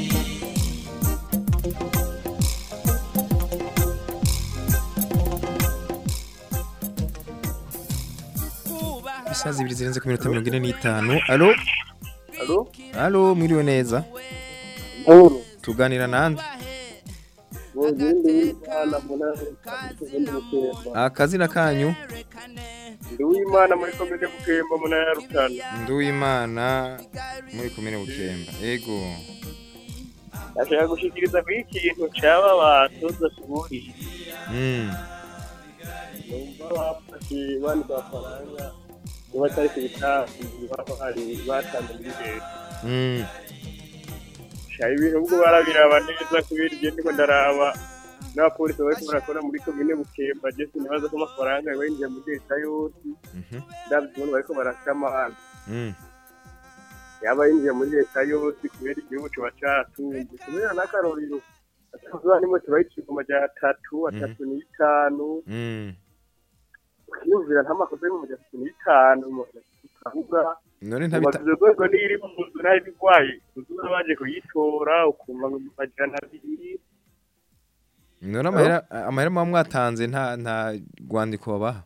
isaha zibiri zirenze ku minota mirongo ine n'itanu alo Alo? alo mwiriwe neza Amahoro. tuganira nande Mugende w'Imana mu ntara ya Ruguru. akazina kanyu Ndi w'Imana muri komine Bukemba mu ntara ya Rutana. nduwimana muri komine bukemba ego Ndashaka gushikiriza ku ikintu cyaba batoza kuburi. Mm. Numva bafashe bandi bafaranga niba atari ku bitazi baba hari batanze muri leta. Mm. Shaka ibintu ubwo barabiraba neza kubera igihe ndiko ndaraba n'abapolisi bariko barakora muri komine Bukemba je sinibaza ko amafaranga yinjiye muri leta yose. Mhm. Ndavye ukuntu bariko barasha amahanga. Mm. yaba yinjiye muri leta yose kubera igihugu kiba catunze kubera n'akarorero atazuba nimwe tubaye ikigoma rya atatu atatu n'itanu Mm. ukiyumvira nk'amakosa y'ibihumbi atatu n'itanu ukavuga none ntabita ubaza urwego niyo iri mu nzu nayo ibigwaye uzura baje kuyitora ukumva ngo amajana abiri none amahera amahera muba mwatanze nta nta rwandiko babaha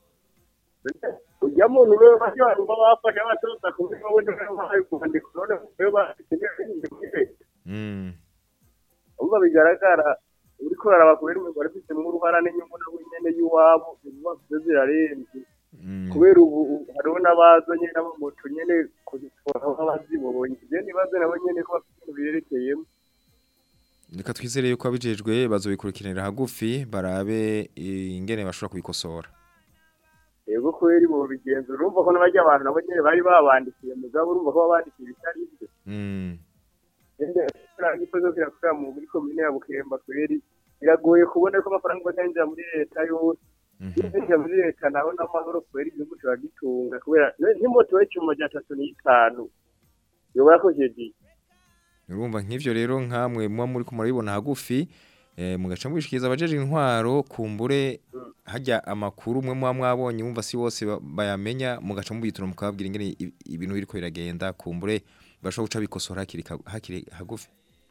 ujya muntu rero bajya abantu bafashe abatoza kubera wowe niwe wahaye urwandiko none wowe bafite muri leta Mm. umva bigaragara uriko uraraba kubera umuntu wari ufitemo uruhara n'inyungu nawe nyene y'iwabo ibibazo vyo zirarenze kubera ubu ubu hariho n'abazanye n'amamoto nyene kuzitora nk'abazibonye ivyo nibaze nabo nyene ko bafite ibintu birerekeyemo reka twizere yuko abijejwe bazobikurikiranira hagufi barabe eh, ingene bashobora kubikosora yego kubera ibo bigenza urumva ko n'abajya abantu nabo nyene bari babandikiye mugabo urumva ko babandikiye ibitari ivyo Mm. igikorwa kirakorera mu muri komine ya bukemba kweri biragoye kubona ko amafaranga bazinjira muri leta yose yinjira muri leta naho n'amahoro kubera igihugu kiba gitunga kubera nk'imoto y'icuma rya tatu n'itanu yoba yakojeje urumva nk'ivyo rero nkamwe muba muri kumurabibona hagufi eh, mugaca mubishikiriza abajeje intwaro kumbure hajya amakuru mwe muba mwabonye wumva si bose ba- bayamenya mugaca mubitura mukababwira ingene i- ibintu biriko biragenda kumbure bashobora guca bikosora hakiri ka- hakiri hagufi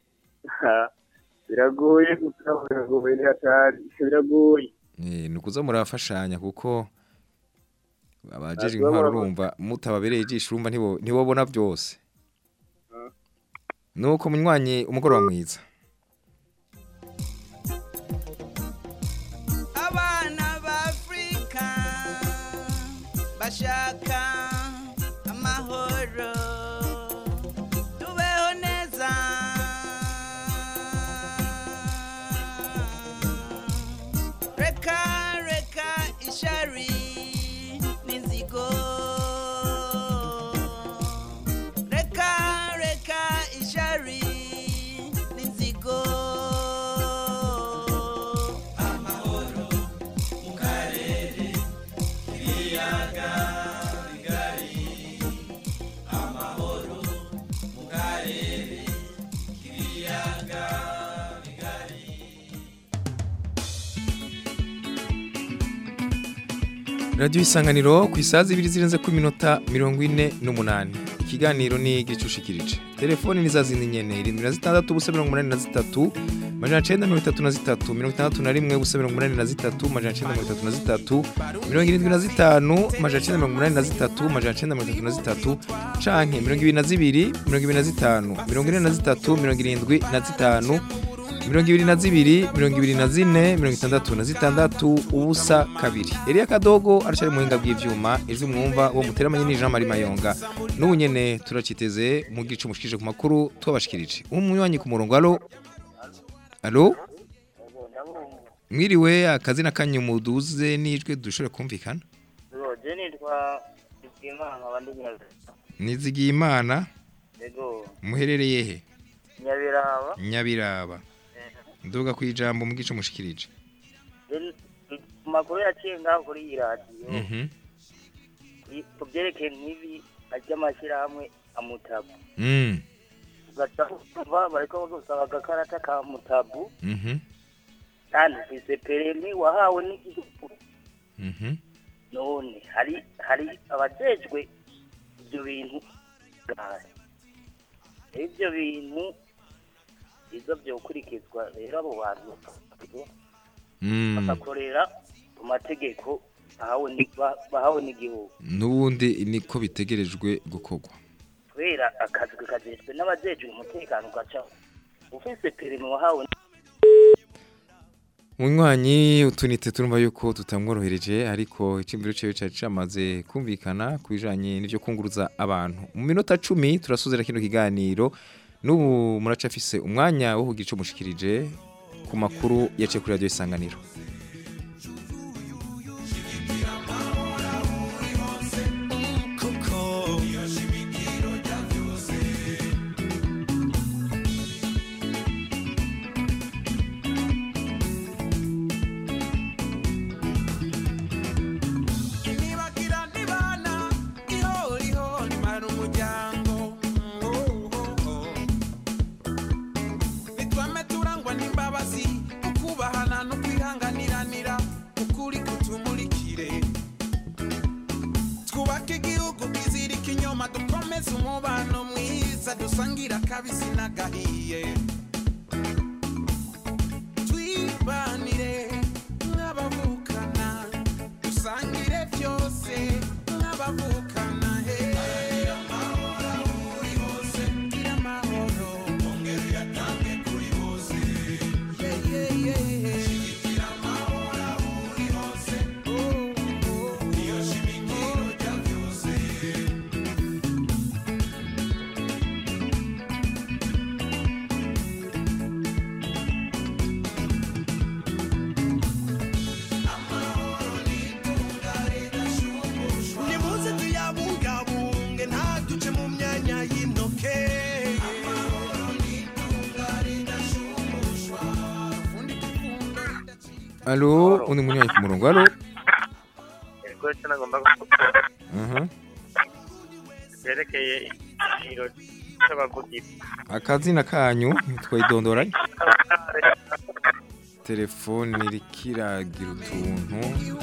biragoye gusa biragoye ni hatari biragoye Eh, ni ukuza murafashanya kuko abajeje Ntabwo intwaro baba- urumva mutababereye ijisho urumva ntibo ntibobona byose nuko munywanyi umugoroba mwiza abana b'afurika bashaka amahoro tubeho neza reka reka ishari n'inzigo reka reka ishari n'inzigo amahoro mu karere k'ibiyaga bigari amahoro mu karere k'ibiyaga bigari radiyo isanganiro ku isaha zibiri zirenze ku minota mirongo ine n'umunani ikiganiro ni igicushikirije telefoni ni za zindi nyene irindwi na zitandatu ubusa mirongo umunani na zitatu majana cenda mirongo itatu na zitatu mirongo itandatu na rimwe ubusa mirongo umunani na zitatu majana cenda mirongo itatu na zitatu mirongo irindwi na zitanu majana cenda mirongo umunani na zitatu majana cenda mirongo itatu na zitatu canke mirongo ibiri na zibiri mirongo ibiri na zitanu mirongo ine na zitatu mirongo irindwi na zitanu mirongo ibiri na zibiri mirongo ibiri na zine mirongo itandatu na zitandatu ubusa kabiri Elia Kadogo aracari mu buhinga bw'ivyuma ijwi mwumva uwo muteramanye ni Jean Marie Mayonga n'ubu nyene turaciteze mu gice mushikije ku makuru twabashikirije umunywanyi ku murongo alo alo mwiriwe akazina kanyu muduze n'ijwi dushobora kumvikana je nitwa Ibyimana abandi nyabe nizigiye imana yego muherereye he nyabiraba nyabiraba nduga ku ijambo mu gice mushikirije Then, ku makuru yaciye ngaho kuri iyi radiyo mhm i- ku byerekeye nk'ibi ry'amashyirahamwe amutabu mm ugaca kumva bariko gusaba agakarata ka mutabu mhm kandi ufise peremi wahawe n'igihugu mhm none hari hari abajejwe ibyo bintu gahe ibyo bintu izo byokurikizwa rero abo bantu mm bagakorera ku mategeko bahawe ni- ba- bahawe n'igihugu n'ubundi niko bitegerejwe gukorwa kubera akazi kajejwe n'abajejwe umutekano ugaca ufise perimi wahawe Munywanyi utunite turumva yuko tutamworohereje ariko icyumviro cyawe cyari cyamaze kumvikana ku bijanye n'ivyo kunguruza abantu mu minota cumi turasuzera kino kiganiro n'ubu muracafise umwanya wo kugira ico mushikirije ku makuru yaciye kuri radio isanganiro nibagira nibana ihoriho nimara umuryango nitwame turangwa n'imbabazi ukubahana no kwihanganiranira ukuri kutumurikire twubake igihugu twizirike inyuma dukomeze umubano mwiza dusangira akabisi n'agahiye twibanire nk'abavukana dusangire byose nk'abavukana he gira amahoro ongera uyatange kuri bose shigikira amahoro aho uri hose niyo shimikiro rya byose nimuze tuyabungabunge ntaduce mu myanya y'intoke Alo undi munywanyi ku murongo alo Ego cyo nagomba kuvuga aha byerekeye ikiganiro c'abavugizi akazina kanyu twayidondoranye telefone iriko iragira utuntu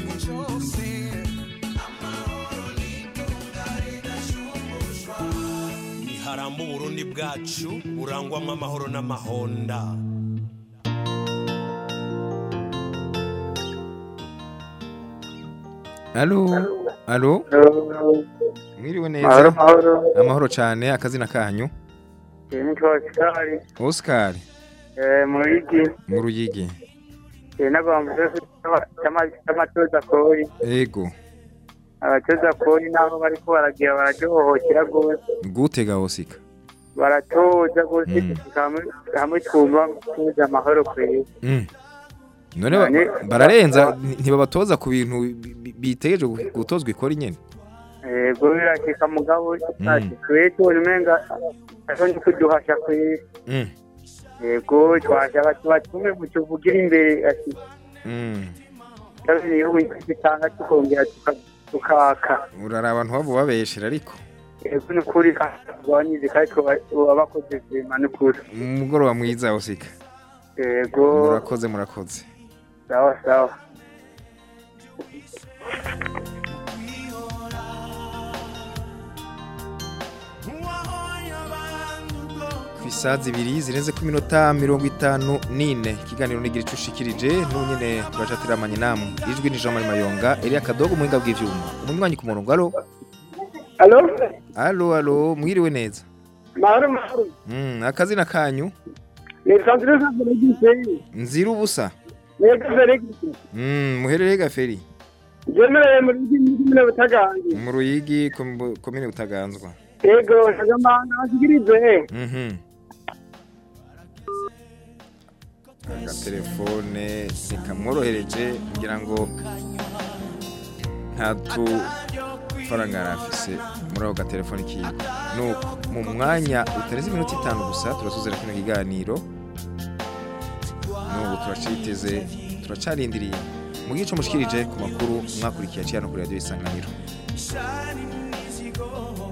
niharamba uburundi bwacu burangwamo amahoro n'amahonda alo alo mwiriwe neza Mahoro, mahoro. amahoro cyane akazina kanyu Eh, nitwa Oscar Oscar eh, mu Ruyigi mu ruyigi eh, n'abantu c'amatoza kori ego abatoza kori n'aho bariko baragira bararyohokera rwose gutega osika baratoza rwose hamwe hamwe twumva tuzi amahoro kwezi Mm. none ba- None- bararenza nti- ntibabatoza ku bintu bi- bi- bitegereje gu- gutozwa ikora nyene yego birashika mugabo ati twe tubona umenga ashonje kuduhasha kwezi Mm. yego twashaka tubatume mutuvugire imbere ati Mm. kabiri igihugu gitanga tukongera tuka- tukaka urara abantu babo babeshera ariko yego ni ukuri tugabanyirize kandi tuba bakoze vema ni ukuri umugoroba mwiza osika yego murakoze murakoze sawa sawa ku isaha zibiri zirenze ku minota mirongo itanu n'ine ikiganiro nigira icyo ushikirije n'unyene turaca tiramanye namwe ijwi ni Jean Marie Mayonga Elia Kadogo muhinga bw'ivyuma umunywanyi ku murongo alo alo alo alo mwiriwe neza mahoro mahoro mm, akazina kanyu ni sandrine feregisi nzira ubusa mwebwe feregisi mm, muherereye gaferi jemereye muri kimwe butagange mu ruyigi kom- komine butaganzwa yego shagamana bashikirize mhm agatelefone ntikamworohereje kugira ngo nta tufaranga yari afise muri ako gatelefone kiwe nuko mu mwanya utarenze iminota itanu gusa turasuzera kino kiganiro n'ubu turaciteze turacarindiriye mu gice mushikirije ku makuru mwakurikiye aciye hano kuri radiyo isanganiro Shani mizigo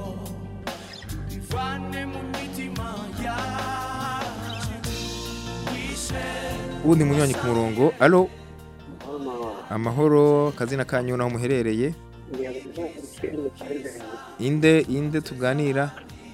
Ivane mu mitima yacu Wishe uwundi munywanyi ku murongo alo amahoro kazina kanyu naho muherereye inde inde tuganira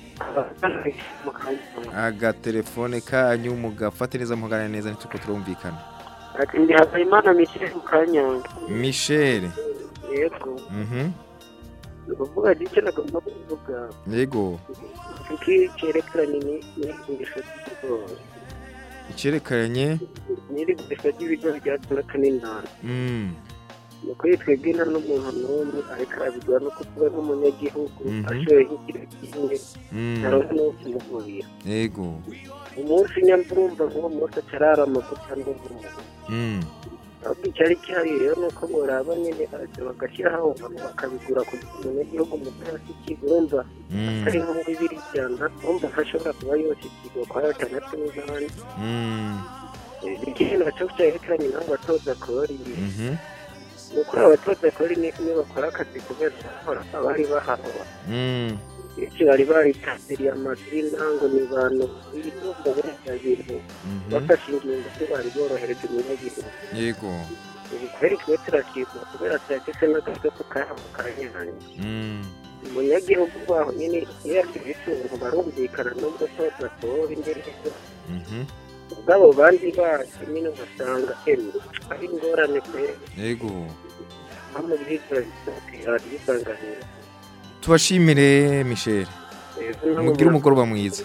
agatelefone kanyu mugafate neza muhagarare neza ntituko turumvikana ati ndi habimana michel kanyanga michel yego mhm ni ukuvuga icyo nagomba kuvuga yego kuki cyerekeranye n'igurisha ry'ibigori icerekanye n'irigurisha ry'ibigori ryaturaka n'intara mm ni ukuri twebwe nta n'umuntu n'umwe ariko arabigura no kuvuga nk'umunyagihugu Mhm. ashoye nk'ikiro kimwe Mm. naronka n'uwo kumugurira yego umunsi nyamvumva nk'uwo munsi acararama gusa ndumva mm ahubwo icyari gihari rero ni uko boraba nyine baraza bagashyiraho abantu bakabigura kugira ngo umunyagihugu muto hasi kigurumva Mm. atari nko bibiri ijana wumva ko ashobora kuba yose ikigwa kwa gatandatu n'umunani mm ikindi nacyo cyerekeranye n'abo batoza kori mhm ni uko abatoza kori ni- niyo bakora akazi kubera bahora abari bahawe mm benshi bari baritabiriye amazu y'intango ni abantu b'ibitunga biriya bintu Mhm. bafashe ingingo ko bari borohereje umunyagihugu yego ubu kweri twe turakizwa kubera tuyafise n'agasopo kabo kanyanya mm umunyagihugu baho nyine iyo yagize itungo barumvikana n'ubwo toza kori imbere mhm ubwabo bandi bacu nyine ugasanga emwe ari ingorane kweri yego nko mu byiza bisanganira tubashimire michel mugire umugoroba mwiza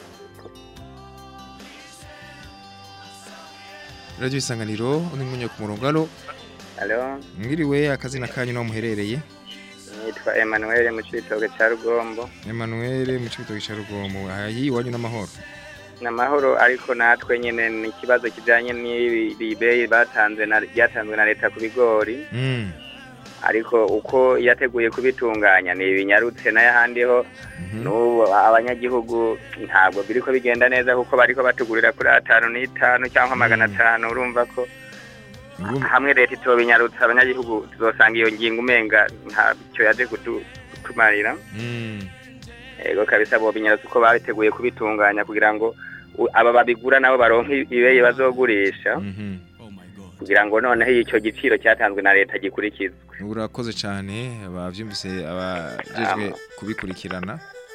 radiyo isanganiro undi mwanya ku murongo alo Halo, mwiriwe akazina kanyu naho muherereye nitwa Emmanuel mu Cibitoke ca Rugombo. Emmanuel mu cibitoki ca Rugomo ayi iwanyu n'amahoro N'amahoro ariko natwe nyene ni ikibazo kijanye n'ibibeyi batanze na ryatanzwe na leta ku bigori. mm Ariko uko yateguye kubitunganya ni ibinyarutse n'ayahandi ho n'ubu abanyagihugu ntabwo biriko bigenda neza kuko bariko batugurira kuri atanu n'itanu cyangwa magana atanu urumva ko hamwe leta itobinyarutse abanyagihugu tuzosanga iyo ngingo umenga ntacyo yaje kutu- kutumarira mm ego kabisa bo binyarutse uko babiteguye kubitunganya kugira ngo u- aba babigura nabo baronke ibeye bazogurisha kugira ngo noneho icyo giciro cyatanzwe na leta gikurikizwe urakoze cyane abavyumvise abajejwe kubikurikirana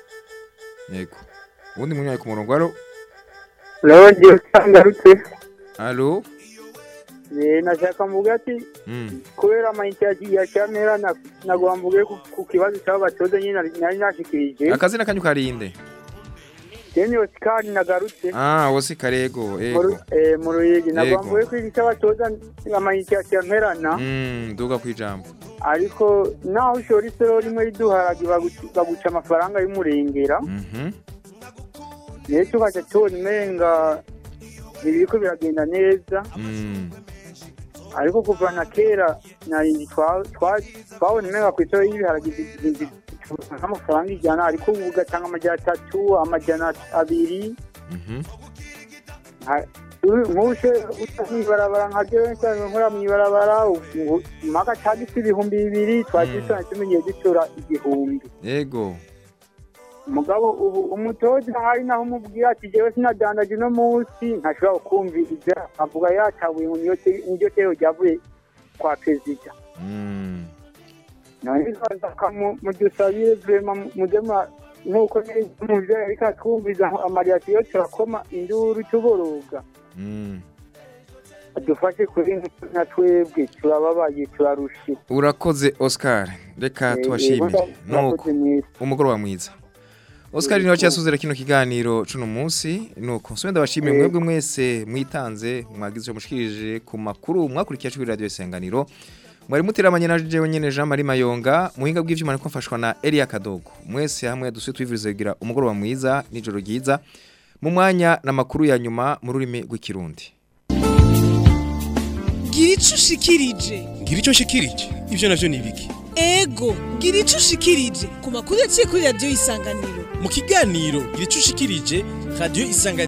yego ubundi munywaye ku murongo alo Longeye usangarutse alo Eh, nashaka mvuga ati Mm. kubera amayinite ya- ya kamera na- nagomba mvuge ku- ku kibazo cy'abatoza nyine nari- nari nashikirije akazina kanyu karinde Deni Oscar nagarutse ah wose karego mu ego Ru- eh, mu Ruyigi Yego. nagomba mvuge ko iki cy'abatoza amayinite ya kamerana mm duga kwijambo ariko naho ushora isoro rimwe riduharage baguca baguca amafaranga y'umurengera mhm ndetse ukaca tubona umenga ntibiriko biragenda neza mm ariko kuva na kera nari twa- twa- twabona umenga ku isoro y'ibiharage zi- zi- nk'amafaranga ijana ariko ubu ugatanga amajana atatu amajana abiri mhm Ha- ubu- nk'ubushe uca mw'ibarabara nka jewe nsanzwe nkora mw'ibarabara ubu- mpaka cagise ibihumbi bibiri twagisana tumenyeye dutora igihumbi ego mugabo ubu umutoza hari naho umubwira ati jewe sinadandaje uno munsi ntashobora kumviriza avuga yatabuye ngo niyo te- niryo tero ryavuye kwa perezida mm none zaka mudusabire vrema mudema nk'uko muvyo ariko atwumviza amariyasiyo turakoma induru tuboroga mm adufashe kuri na twebwe turababaye turarushe urakoze Oscar reka Eh, tubashimire eh, nuko umugoroba mwiza Oscar niwe cyasuzera kino kiganiro cuno munsi nuko nsubira ndabashimire Eh. mwebwe mwese mwitanze mwagize icyo mushikirije ku makuru mwakurikiye kuri radio isanganiro mwari muteramanye na jewe nyene Jean Marie Mayonga muhinga bw'ivyuma niko mfashwa na Elia Kadogo mwese hamwe dusuye twivuriza kugira umugoroba mwiza nijoro ryiza mu mwanya n'amakuru ya nyuma mu rurimi rw'ikirundi gira ico ushikirije ngira icyo nshikirije ibyo navyo ni ibiki ego gira ico ushikirije ku makuru yaciye kuri radiyo isanganiro mu kiganiro gira icyo ushikirije radiyo isanganiro